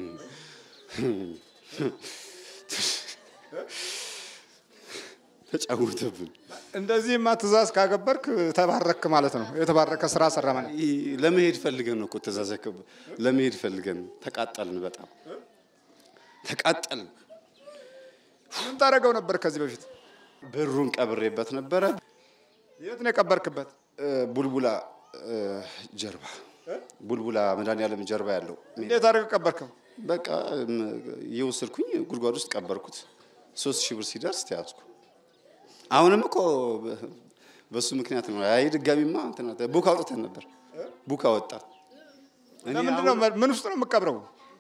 S2: ተጫወተብን።
S1: እንደዚህማ ትእዛዝ ካገበርክ ተባረክ ማለት ነው። የተባረከ ስራ ሰራ ማለት
S2: ለመሄድ ፈልገን ነው እኮ ትእዛዝ ያከብ ለመሄድ ፈልገን ተቃጠልን። በጣም ተቃጠልን።
S1: ምን ታደርገው ነበር ከዚህ በፊት?
S2: ብሩን ቀብሬበት ነበረ።
S1: የት ነው የቀበርክበት?
S2: ቡልቡላ ጀርባ ቡልቡላ መድኃኒዓለም ጀርባ ያለው
S1: እንዴት አድርገህ ቀበርከው?
S2: በቃ እየወሰድኩኝ ጉድጓድ ውስጥ ቀበርኩት። ሶስት ሺህ ብር ሲደርስ ተያዝኩ። አሁንም እኮ በሱ ምክንያት ነው። አይ ድጋሚማ እንትን ቡክ አውጥተን ነበር። ቡክ አወጣ። እኔ
S1: ለምንድን ነው ምን ውስጥ ነው የምቀብረው?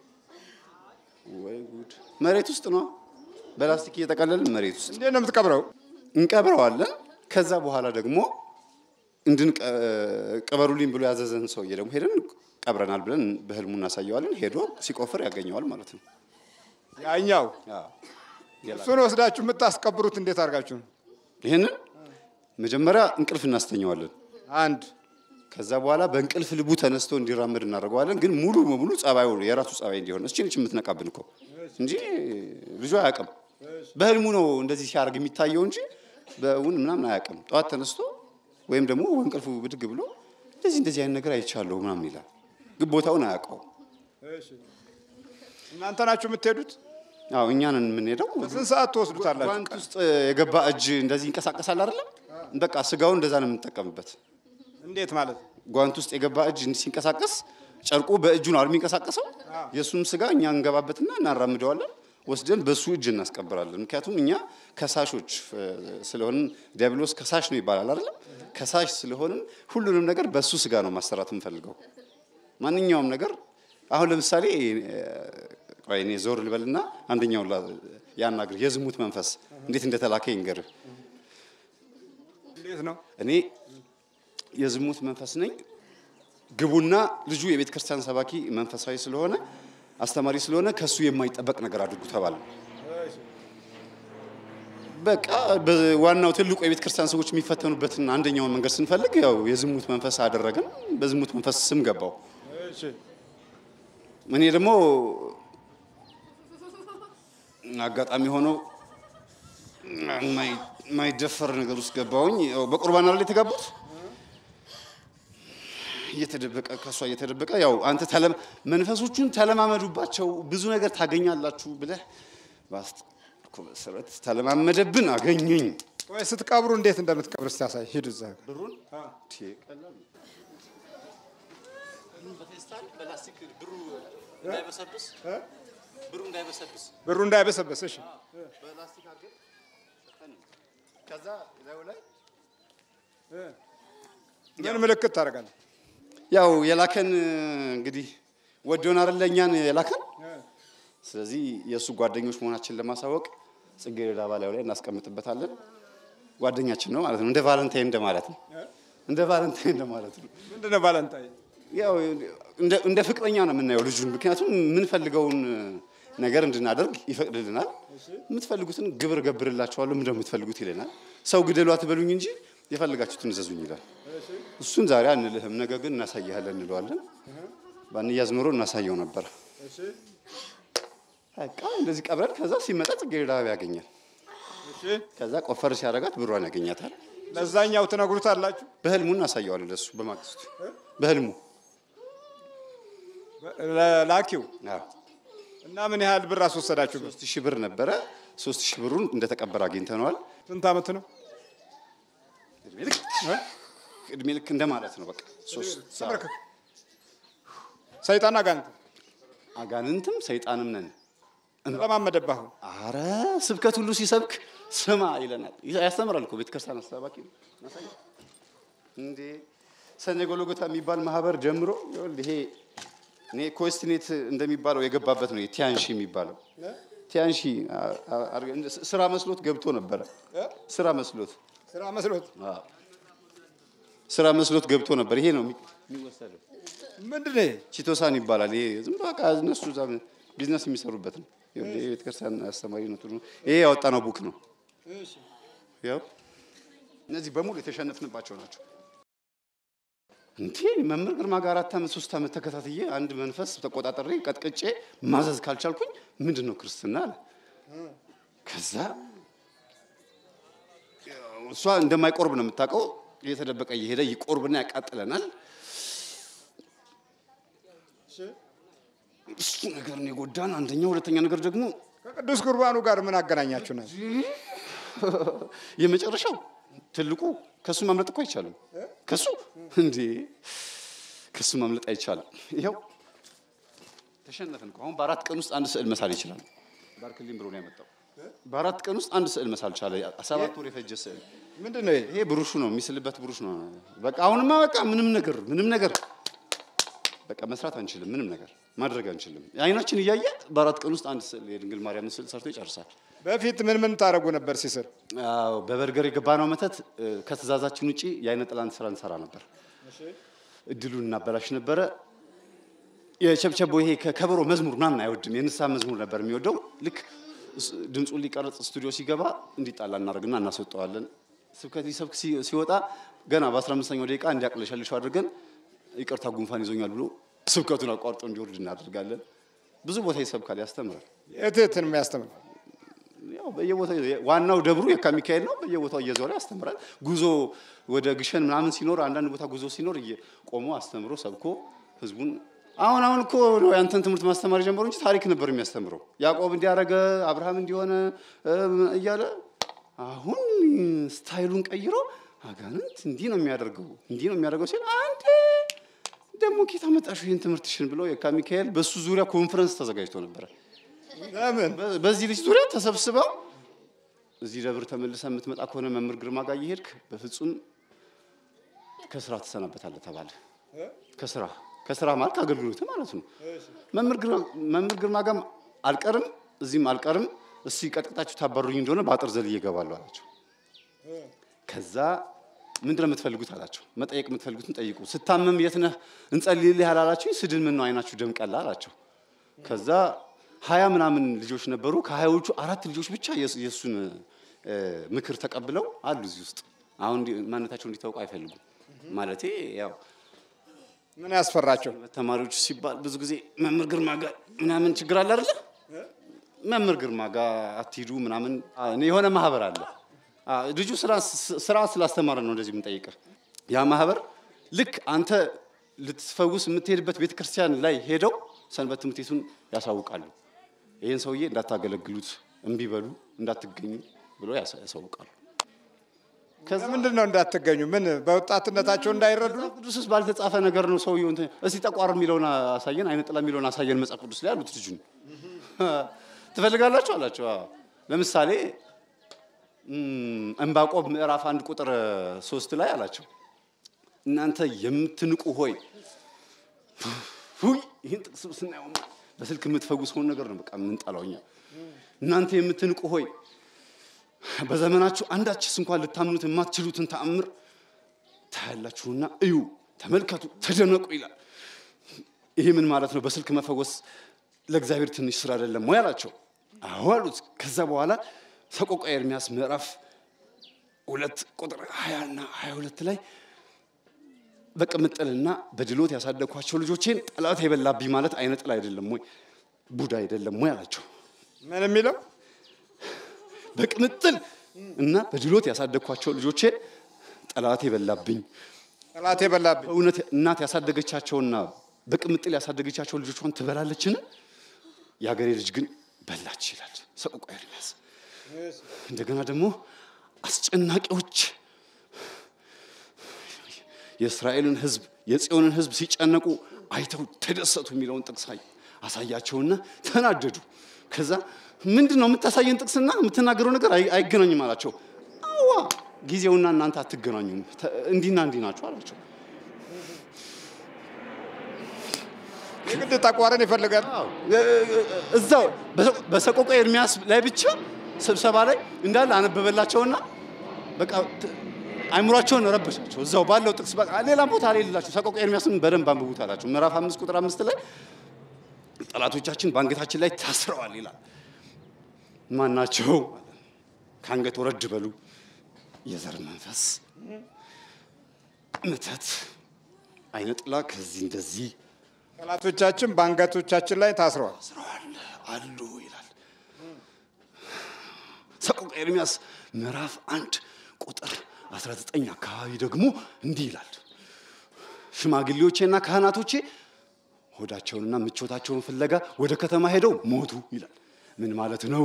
S2: ወይ ጉድ! መሬት ውስጥ ነው በላስቲክ እየጠቀለልን መሬት ውስጥ
S1: እንዴት ነው የምትቀብረው?
S2: እንቀብረዋለን። ከዛ በኋላ ደግሞ እንድን ቅበሩልኝ ብሎ ያዘዘን ሰውዬ ደግሞ ሄደን ቀብረናል ብለን በህልሙ እናሳየዋለን። ሄዶ ሲቆፍር ያገኘዋል ማለት ነው።
S1: ያኛው
S2: አዎ።
S1: እሱን ወስዳችሁ የምታስቀብሩት እንዴት አድርጋችሁ ነው?
S2: ይህንን መጀመሪያ እንቅልፍ እናስተኘዋለን።
S1: አንድ
S2: ከዛ በኋላ በእንቅልፍ ልቡ ተነስቶ እንዲራመድ እናደርገዋለን። ግን ሙሉ በሙሉ ጸባዩ የራሱ ጸባይ እንዲሆን እስቺ ነች የምትነቃብን እኮ እንጂ ልጁ አያውቅም። በህልሙ ነው እንደዚህ ሲያደርግ የሚታየው እንጂ በእውን ምናምን አያውቅም። ጠዋት ተነስቶ ወይም ደግሞ እንቅልፉ ብድግ ብሎ እንደዚህ እንደዚህ አይነት ነገር አይቻለሁ ምናምን ይላል። ግን ቦታውን አያውቀውም።
S1: እናንተ ናችሁ የምትሄዱት?
S2: አዎ እኛ ነን የምንሄደው።
S1: ስንት ሰዓት ትወስዱታላችሁ?
S2: ጓንት ውስጥ የገባ እጅ እንደዚህ ይንቀሳቀሳል አይደለም? በቃ ስጋውን እንደዛ ነው የምንጠቀምበት።
S1: እንዴት ማለት ነው?
S2: ጓንት ውስጥ የገባ እጅ እንዲህ ሲንቀሳቀስ ጨርቁ በእጁ ነው አይደል የሚንቀሳቀሰው። የእሱም ስጋ እኛ እንገባበትና እናራምደዋለን፣ ወስደን በሱ እጅ እናስቀብራለን። ምክንያቱም እኛ ከሳሾች እ፣ ስለሆንን ዲያብሎስ ከሳሽ ነው ይባላል አይደለም። ከሳሽ ስለሆንን ሁሉንም ነገር በሱ ስጋ ነው ማሰራት የምፈልገው። ማንኛውም ነገር አሁን ለምሳሌ እ፣ ቆይ እኔ ዞር ልበልና አንደኛውን ላ- ያናግር የዝሙት መንፈስ እንዴት እንደተላከ ይንገርህ።
S1: እንዴት ነው?
S2: እኔ የዝሙት መንፈስ ነኝ። ግቡና ልጁ የቤተ ክርስቲያን ሰባኪ መንፈሳዊ ስለሆነ አስተማሪ ስለሆነ ከሱ የማይጠበቅ ነገር አድርጉ ተባለ። በቃ በዋናው ትልቁ የቤተ ክርስቲያን ሰዎች የሚፈተኑበትን አንደኛውን መንገድ ስንፈልግ ያው የዝሙት መንፈስ አደረግን። በዝሙት መንፈስ ስም ገባው።
S1: እሺ
S2: እኔ ደግሞ አጋጣሚ ሆኖ የማይ- የማይደፈር ነገር ውስጥ ገባሁኝ። ያው በቁርባን አይደል የተጋቡት እየተደበቀ ከእሷ እየተደበቀ ያው አንተ ተለም መንፈሶቹን ተለማመዱባቸው ብዙ ነገር ታገኛላችሁ ብለህ ባስኩ መሰረት ተለማመደብን፣ አገኘኝ።
S1: ወይ ስትቀብሩ እንዴት እንደምትቀብር እስቲ ያሳይ። ሂዱ እዛ
S2: ብሩን
S1: ብሩ እንዳይበሰበስ። እሺ
S2: ከዛ ላዩ ላይ
S1: ምን ምልክት ታደርጋለህ?
S2: ያው የላከን እንግዲህ ወዶን አይደለ እኛን የላከን። ስለዚህ የእሱ ጓደኞች መሆናችን ለማሳወቅ ጽጌረዳ ባላዩ ላይ እናስቀምጥበታለን። ጓደኛችን ነው ማለት ነው። እንደ ቫለንታይን እንደማለት ነው። እንደ ቫለንታይን እንደማለት ነው።
S1: ምንድን ነው ቫለንታይን?
S2: ያው እንደ እንደ ፍቅረኛ ነው የምናየው ልጁን። ምክንያቱም የምንፈልገውን ነገር እንድናደርግ ይፈቅድልናል። የምትፈልጉትን ግብር ገብርላችኋለሁ፣ ምንድነው የምትፈልጉት ይለናል። ሰው ግደሉ አትበሉኝ እንጂ የፈለጋችሁትን እዘዙኝ ይላል። እሱን ዛሬ አንልህም፣ ነገ ግን እናሳይሃለን እንለዋለን። ባንያዝ ኖሮ እናሳየው ነበር። በቃ እንደዚህ ቀብረን ከዛ ሲመጣ ጽጌረዳ አበባ ያገኛል።
S1: እሺ
S2: ከዛ ቆፈር ሲያደርጋት ብሯን ያገኛታል።
S1: ለዛኛው ትነግሩታላችሁ።
S2: በህልሙ እናሳየዋለን ለሱ በማግስቱ በህልሙ
S1: ላኪው
S2: አዎ።
S1: እና ምን ያህል ብር አስወሰዳችሁበት?
S2: ሶስት ሺህ ብር ነበረ። ሶስት ሺህ ብሩን እንደተቀበረ አግኝተነዋል።
S1: ስንት ዓመት ነው?
S2: እድሜ ልክ እድሜ ልክ እንደማለት ነው። በቃ ሶስት
S1: ተመልከት። ሰይጣን አጋንንት
S2: አጋንንትም ሰይጣንም ነን።
S1: ለማመደብህ አሁን
S2: አረ ስብከት ሁሉ ሲሰብክ ስማ ይለናል። ያስተምራል እኮ ቤተክርስቲያን አስተባባቂ ነው። ማሳየው እንዴ ሰኔ ጎልጎታ የሚባል ማህበር ጀምሮ ይኸውልህ ይሄ እኔ ኮስትኔት እንደሚባለው የገባበት ነው ቲያንሺ የሚባለው ቲያንሺ አ- አ- አድርገን እንደ ስራ መስሎት ገብቶ ነበረ። ስራ መስሎት
S1: ስራ መስሎት
S2: አዎ፣ ስራ መስሎት ገብቶ ነበር። ይሄ ነው የሚ- የሚወሰደው።
S1: ምንድን ነው ይሄ?
S2: ቺቶሳን ይባላል። ይሄ ዝም ብሎ በቃ እነሱ እዛ ቢዝነስ የሚሰሩበት ነው። ይኸውልህ ይሄ ቤተክርስቲያን አስተማሪ ነው። ጥሩ ነው። ይሄ ያወጣነው ቡክ ነው። ያው እነዚህ በሙሉ የተሸነፍንባቸው ናቸው። እንዴ መምህር ግርማ ጋር አራት ዓመት ሶስት ዓመት ተከታትዬ አንድ መንፈስ ተቆጣጠሬ ቀጥቅጬ ማዘዝ ካልቻልኩኝ ምንድን ነው ክርስትና አለ። ከዛ ያው እሷ እንደማይቆርብ ነው የምታውቀው። እየተደበቀ እየሄደ ይቆርብና ያቃጥለናል። እሱ ነገር ነው የጎዳን። አንደኛ፣ ሁለተኛ ነገር ደግሞ
S1: ከቅዱስ ቁርባኑ ጋር ምን አገናኛችሁ ነው?
S2: የመጨረሻው ትልቁ ከሱ ማምለጥ እኮ አይቻልም። ከሱ እንዴ ከሱ ማምለጥ አይቻልም። ይኸው ተሸነፍን እኮ። አሁን በአራት ቀን ውስጥ አንድ ስዕል መሳል ይችላል። ባርክልኝ ብሎ ነው ያመጣው። በአራት ቀን ውስጥ አንድ ስዕል መሳል ቻለ። ሰባት ወር የፈጀ ስዕል።
S1: ምንድን ነው ይሄ?
S2: ይሄ ብሩሹ ነው የሚስልበት ብሩሽ ነው። በቃ አሁንማ በቃ ምንም ነገር ምንም ነገር በቃ መስራት አንችልም። ምንም ነገር ማድረግ አንችልም። አይናችን እያየ በአራት ቀን ውስጥ አንድ ስዕል የድንግል ማርያም ስዕል ሰርቶ ይጨርሳል።
S1: በፊት ምን ምን ታደርጉ ነበር ሲስር?
S2: አዎ በበርገር የገባነው መተት እ፣ ከትእዛዛችን ውጪ የአይነ ጥላን ስራ እንሰራ ነበር። እድሉን እናበላሽ ነበረ። የቸብቸቦ ይሄ ከከበሮ መዝሙር ምናምን አይወድም። የንስሐ መዝሙር ነበር የሚወደው። ልክ እስ- ድምፁን ሊቀረጽ ስቱዲዮ ሲገባ እንዲጣላ እናደርግና እናስወጠዋለን። ስብከት ሊሰብክ ሲ- ሲወጣ ገና በ15ኛው ደቂቃ እንዲያቅለሸልሸው አድርገን ይቅርታ ጉንፋን ይዞኛል ብሎ ስብከቱን አቋርጦ እንዲወርድ እናደርጋለን። ብዙ ቦታ ይሰብካል፣ ያስተምራል።
S1: የትህትን የሚያስተምር
S2: ያው በየቦታው ዋናው ደብሩ የካ ሚካኤል ነው። በየቦታው እየዞረ ያስተምራል። ጉዞ ወደ ግሸን ምናምን ሲኖር አንዳንድ ቦታ ጉዞ ሲኖር ቆሞ አስተምሮ ሰብኮ ህዝቡን አሁን አሁን እኮ ነው ያንተን ትምህርት ማስተማር ጀምሮ እንጂ ታሪክ ነበር የሚያስተምረው። ያዕቆብ እንዲያረገ አብርሃም እንዲሆነ እም፣ እያለ አሁን ስታይሉን ቀይሮ አጋንንት እንዲህ ነው የሚያደርገው እንዲህ ነው የሚያደርገው ሲል አንዴ ደግሞ ኬታ መጣሽ ይህን ትምህርትሽን ብለው የካ ሚካኤል በእሱ ዙሪያ ኮንፈረንስ ተዘጋጅቶ ነበረ።
S1: ለምን
S2: በ- በዚህ ልጅ ዙሪያ ተሰብስበው እዚህ ደብር ተመልሰ የምትመጣ ከሆነ መምህር ግርማ ጋር እየሄድክ በፍጹም ከስራ ትሰናበታለህ ተባለ። ከስራ ከስራ ማለት ከአገልግሎት ማለት ነው። መምህር ግርማ- መምህር ግርማ ጋርም አልቀርም እዚህም አልቀርም፣ እስኪ ቀጥቅጣችሁ ታባሩኝ እንደሆነ በአጥር ዘልዬ እገባለሁ አላቸው። ከዛ ምንድን ነው የምትፈልጉት አላቸው። መጠየቅ የምትፈልጉትን ጠይቁ። ስታመም የት ነህ እንጸልይልህ ያላላችሁኝ ስድን ምን ነው አይናችሁ ደም ቀላ አላቸው። ከዛ ሀያ ምናምን ልጆች ነበሩ። ከሀያዎቹ አራት ልጆች ብቻ የእሱ- የእሱን እ፣ ምክር ተቀብለው አሉ እዚህ ውስጥ። አሁን እንዲ- ማንነታቸው እንዲታወቁ አይፈልጉም። ማለቴ ያው
S1: ምን ያስፈራቸው?
S2: ተማሪዎች ሲባል ብዙ ጊዜ መምህር ግርማ ጋር ምናምን ችግር አለ አይደለ? መምህር ግርማ ጋር አትሂዱ ምናምን አ፣ የሆነ ማህበር አለ። አ፣ ልጁ ስራ ስራ ስላስተማረ ነው እንደዚህ የምንጠይቅህ። ያ ማህበር ልክ አንተ ልትፈውስ የምትሄድበት ቤተ ክርስቲያን ላይ ሄደው ሰንበት ትምህርት ቤቱን ያሳውቃሉ። ይህን ሰውዬ እንዳታገለግሉት፣ እምቢ በሉ፣ እንዳትገኙ ብሎ ያሳ- ያሳውቃሉ። ከዛ
S1: ምንድን ነው እንዳትገኙ? ምን በወጣትነታቸው እንዳይረዱ ነው?
S2: መጽሐፍ ቅዱስ ውስጥ ባልተጻፈ ነገር ነው ሰውየው እንትን እስቲ ጠቋር የሚለውን አሳየን፣ አይነ ጥላ የሚለውን አሳየን መጽሐፍ ቅዱስ ላይ አሉት። ልጁን ትፈልጋላችሁ አላቸው። አዎ። ለምሳሌ እም፣ ዕንባቆም ምዕራፍ አንድ ቁጥር ሶስት ላይ አላቸው እናንተ የምትንቁ ሆይ ሁይ ይህን ጥቅስ ስናየው በስልክ የምትፈውሰውን ነገር ነው በቃ የምንጠላው እኛ። እናንተ የምትንቁ ሆይ በዘመናችሁ አንዳችስ እንኳን ልታምኑት የማትችሉትን ተአምር ታያላችሁና እዩ፣ ተመልከቱ፣ ተደነቁ ይላል። ይሄ ምን ማለት ነው? በስልክ መፈወስ ለእግዚአብሔር ትንሽ ስራ አይደለም ወይ አላቸው። አዎ አሉት። ከዛ በኋላ ሰቆቃ ኤርሚያስ ምዕራፍ ሁለት ቁጥር ሀያ እና ሀያ ሁለት ላይ በቅምጥልና በድሎት ያሳደግኳቸው ልጆቼን ጠላት የበላብኝ ማለት አይነ ጥላ አይደለም ወይ ቡዳ አይደለም ወይ አላቸው።
S1: ምን የሚለው
S2: በቅምጥል እና በድሎት ያሳደግኳቸው ልጆቼን ጠላት የበላብኝ
S1: ጠላት የበላብኝ
S2: በእውነት እናት ያሳደገቻቸውና በቅምጥል ያሳደገቻቸው ልጆቿን ትበላለችን? የሀገሬ ልጅ ግን በላች ይላል ሰቆቃ ኤርምያስ። እንደገና ደግሞ አስጨናቂዎች የእስራኤልን ሕዝብ የጽዮንን ሕዝብ ሲጨነቁ አይተው ተደሰቱ የሚለውን ጥቅስ አይ- አሳያቸውና ተናደዱ። ከዛ ምንድን ነው የምታሳየን ጥቅስና የምትናገረው ነገር አይ- አይገናኝም አላቸው። አዋ ጊዜውና እናንተ አትገናኙም፣ ተ- እንዲህና እንዲህ ናቸው አላቸው።
S1: የግድ ጠቋርን ይፈልጋል።
S2: እዛው በሰቆ- በሰቆቃ ኤርሚያስ ላይ ብቻ ስብሰባ ላይ እንዳለ አነበበላቸውና በቃ ት- አይምሯቸውን ረበሻቸው። እዛው ባለው ጥቅስ በቃ ሌላ ቦታ ላይ ሌላቸው ሰቆቃ ኤርሚያስን በደንብ አንብቡት አላቸው። ምዕራፍ አምስት ቁጥር አምስት ላይ ጠላቶቻችን በአንገታችን ላይ ታስረዋል ይላል። ማናቸው? ከአንገት ወረድ በሉ። የዘር መንፈስ፣ ምተት፣ አይነ ጥላ ከዚህ እንደዚህ
S1: ጠላቶቻችን በአንገቶቻችን ላይ ታስረዋል።
S2: ታስረዋል አሉ ይላል። ሰቆቃ ኤርምያስ ምዕራፍ አንድ ቁጥር 19 አካባቢ ደግሞ እንዲህ ይላል። ሽማግሌዎቼና ካህናቶቼ ሆዳቸውንና ምቾታቸውን ፍለጋ ወደ ከተማ ሄደው ሞቱ ይላል። ምን ማለት ነው?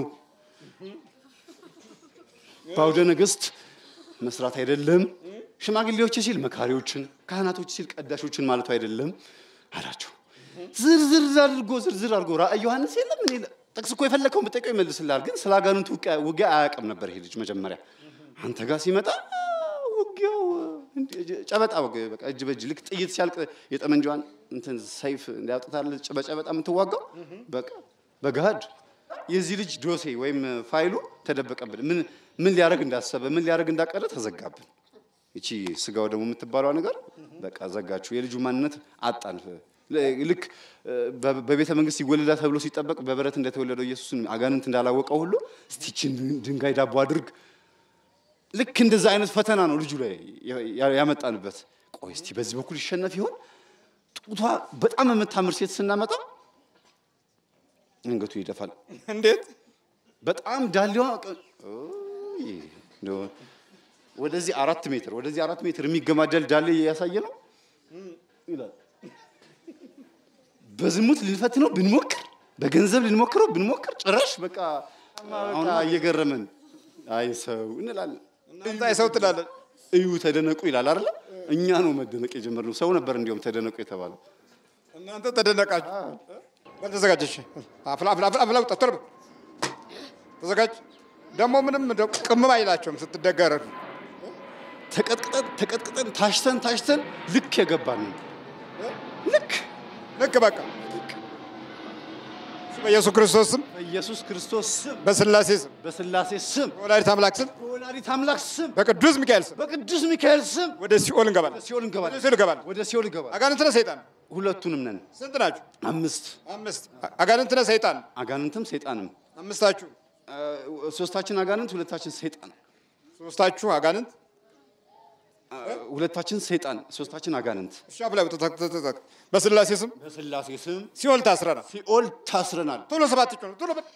S2: በአውደ ነገሥት መስራት አይደለም። ሽማግሌዎች ሲል መካሪዎችን፣ ካህናቶች ሲል ቀዳሾችን ማለቱ አይደለም አላቸው። ዝርዝር አድርጎ ዝርዝር አድርጎ ራእይ ዮሐንስ የለም እኔ ጥቅስ እኮ የፈለከውን ብጠይቀው ይመልስልሃል። ግን ስለ አጋንንቱ ውቂያ- ውጊያ አያውቅም ነበር ይሄ ልጅ መጀመሪያ። አንተ ጋር ሲመጣ ውጊያው እንደ- ጨበጣ በቃ- በቃ እጅ በእጅ ልክ ጥይት ሲያልቅ የጠመንጃዋን እንትን ሰይፍ እንዲያውጥታል በጨበጣ የምትዋጋው በቃ በገሃድ የዚህ ልጅ ዶሴ ወይም ፋይሉ ተደበቀብን። ምን ምን ሊያደርግ እንዳሰበ ምን ሊያደርግ እንዳቀደ ተዘጋብን። እቺ ስጋው ደግሞ የምትባለው ነገር በቃ ዘጋችሁ። የልጁ ማንነት አጣን። ልክ በ- በቤተ መንግስት ይወለዳል ተብሎ ሲጠበቅ በበረት እንደተወለደው ኢየሱስን አጋንንት እንዳላወቀው ሁሉ እስቲችን ድንጋይ ዳቦ አድርግ ልክ እንደዛ አይነት ፈተና ነው ልጁ ላይ ያ- ያመጣንበት። ቆይ እስቲ በዚህ በኩል ይሸነፍ ይሆን? ጡቷ በጣም የምታምር ሴት ስናመጣ አንገቱ ይደፋል።
S1: እንዴት
S2: በጣም ዳሌዋ ቀ- ኦይ፣ እንደው ወደዚህ አራት ሜትር ወደዚህ አራት ሜትር የሚገማደል ዳሌ እያሳየ ነው ይላል። በዝሙት ልንፈትነው ብንሞክር በገንዘብ ልንሞክረው ብንሞክር ጭራሽ በቃ አሁን እየገረመን አይ ሰው እንላለን።
S1: እናንተ አይሰው ትላለን።
S2: እዩ ተደነቁ ይላል አይደለ? እኛ ነው መደነቅ የጀመርነው። ሰው ነበር እንዲሁም ተደነቁ የተባለው።
S1: እናንተ ተደነቃችሁ። በል ተዘጋጅ። እሺ አፍላ አፍላ አፍላ አፍላ ውጣ፣ ቶሎ በል ተዘጋጅ። ደግሞ ምንም ደ- ቅምም አይላቸውም ስትደገረዱ።
S2: ተቀጥቅጠን ተቀጥቅጠን ታሽተን ታሽተን ልክ የገባን ነው። ልክ
S1: ልክ በቃ በኢየሱስ ክርስቶስ ስም፣
S2: በኢየሱስ ክርስቶስ ስም፣
S1: በስላሴ ስም፣
S2: በስላሴ ስም፣
S1: በወላዲተ አምላክ ስም፣
S2: በወላዲት አምላክ ስም፣
S1: በቅዱስ ሚካኤል ስም
S2: በቅዱስ ሚካኤል ስም
S1: ወደ ሲኦል እንገባለን።
S2: ሲኦል እንገባለን።
S1: ወደ ሲኦል እንገባለን።
S2: ወደ ሲኦል እንገባለን።
S1: አጋንንት ነህ ሰይጣን?
S2: ሁለቱንም ነን።
S1: ስንት ናችሁ?
S2: አምስት
S1: አምስት። አጋንንት ነህ ሰይጣን?
S2: አጋንንትም ሰይጣንም
S1: አምስታችሁ።
S2: እ፣ ሶስታችን አጋንንት ሁለታችን ሰይጣን
S1: ሶስታችሁ አጋንንት።
S2: እ፣ ሁለታችን ሰይጣን ሶስታችን አጋንንት
S1: እሺ አፍላ ውጣ፣ ተክ- ተክ- ተክ- በስላሴ ስም
S2: በስላሴ ስም
S1: ሲኦል ታስረናል።
S2: ሲኦል ታስረናል።
S1: ቶሎ ሰባት ጮህ፣ ቶሎ በል።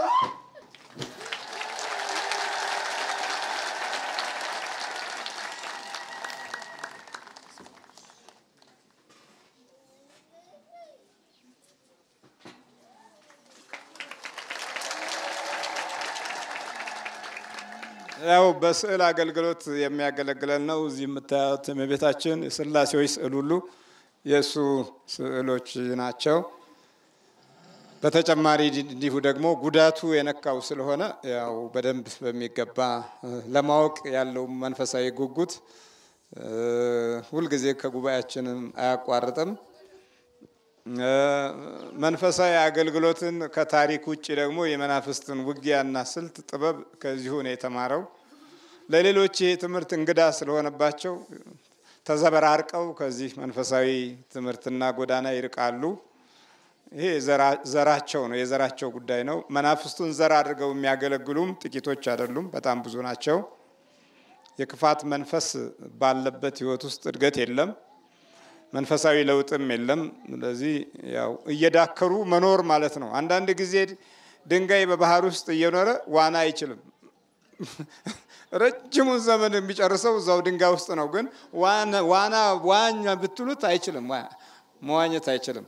S1: ያው በስዕል አገልግሎት የሚያገለግለን ነው። እዚህ የምታዩት የቤታችን የስላሴዎች ስዕል ሁሉ የእሱ ስዕሎች ናቸው። በተጨማሪ እንዲሁ ደግሞ ጉዳቱ የነካው ስለሆነ ያው በደንብ በሚገባ እ፣ ለማወቅ ያለው መንፈሳዊ ጉጉት እ፣ ሁልጊዜ ከጉባኤያችንም አያቋርጥም። እ፣ መንፈሳዊ አገልግሎትን ከታሪክ ውጭ ደግሞ የመናፍስትን ውጊያና ስልት ጥበብ ከዚሁ ነው የተማረው። ለሌሎች ይህ ትምህርት እንግዳ ስለሆነባቸው ተዘበራርቀው ከዚህ መንፈሳዊ ትምህርትና ጎዳና ይርቃሉ። ይሄ ዘራ- ዘራቸው ነው፣ የዘራቸው ጉዳይ ነው። መናፍስቱን ዘር አድርገው የሚያገለግሉም ጥቂቶች አይደሉም፣ በጣም ብዙ ናቸው። የክፋት መንፈስ ባለበት ሕይወት ውስጥ እድገት የለም፣ መንፈሳዊ ለውጥም የለም። ስለዚህ ያው እየዳከሩ መኖር ማለት ነው። አንዳንድ ጊዜ ድንጋይ በባህር ውስጥ እየኖረ ዋና አይችልም። ረጅሙን ዘመን የሚጨርሰው እዛው ድንጋይ ውስጥ ነው። ግን ዋና- ዋና ዋኛ ብትሉት አይችልም፣ ዋ- መዋኘት አይችልም።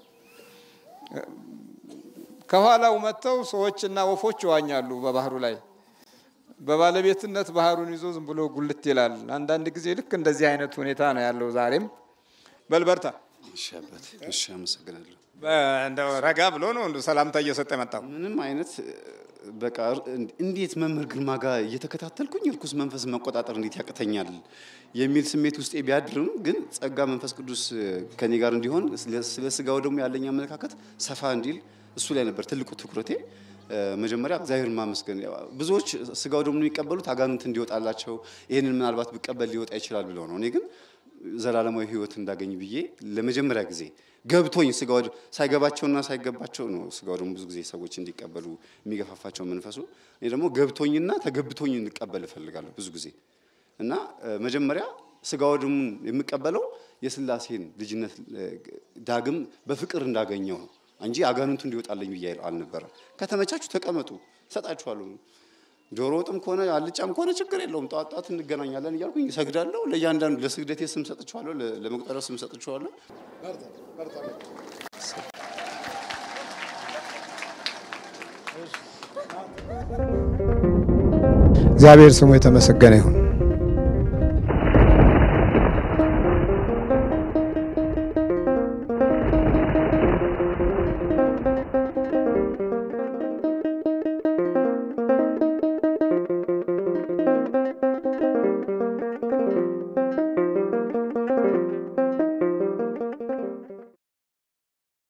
S1: ከኋላው መጥተው ሰዎችና ወፎች ይዋኛሉ በባህሩ ላይ። በባለቤትነት ባህሩን ይዞ ዝም ብሎ ጉልት ይላል። አንዳንድ ጊዜ ልክ እንደዚህ አይነት ሁኔታ ነው ያለው ዛሬም። በልበርታ
S2: እሺ አባቴ፣ እሺ አመሰግናለሁ።
S1: እንደው ረጋ ብሎ ነው እንደ ሰላምታ እየሰጠ የመጣው።
S2: ምንም አይነት እ፣ በቃ እንዴት መምህር ግርማ ጋር እየተከታተልኩኝ እርኩስ መንፈስ መቆጣጠር እንዴት ያቅተኛል የሚል ስሜት ውስጤ ቢያድርም ግን ጸጋ መንፈስ ቅዱስ እ፣ ከኔ ጋር እንዲሆን ስለ- ስለ ስጋው ደግሞ ያለኝ አመለካከት ሰፋ እንዲል እሱ ላይ ነበር ትልቁ ትኩረቴ። እ፣ መጀመሪያ እግዚአብሔርን ማመስገን። ያው ብዙዎች ስጋው ደግሞ የሚቀበሉት አጋንንት እንዲወጣላቸው ይህንን ምናልባት ብቀበል ሊወጣ ይችላል ብለው ነው። እኔ ግን ዘላለማዊ ሕይወት እንዳገኝ ብዬ ለመጀመሪያ ጊዜ ገብቶኝ ስጋው ሳይገባቸውና ሳይገባቸው ነው ስጋው ደግሞ ብዙ ጊዜ ሰዎች እንዲቀበሉ የሚገፋፋቸው መንፈሱ። እኔ ደግሞ ገብቶኝና ተገብቶኝ እንቀበል እፈልጋለሁ ብዙ ጊዜ እና እ፣ መጀመሪያ ስጋው ደግሞ የምቀበለው የስላሴን ልጅነት እ፣ ዳግም በፍቅር እንዳገኘው ነው እንጂ አጋንንቱ እንዲወጣለኝ ብዬ አልነበረ። ከተመቻችሁ ተቀመጡ፣ እሰጣችኋለሁ። ዶሮ ወጥም ከሆነ አልጫም ከሆነ ችግር የለውም። ጠዋት ጠዋት እንገናኛለን እያልኩኝ እሰግዳለሁ። ለእያንዳንዱ ለስግደቴ ስም ሰጥቼዋለሁ፣ ለ- ለመቁጠሪያው ስም ሰጥቼዋለሁ።
S1: እግዚአብሔር ስሙ የተመሰገነ ይሁን።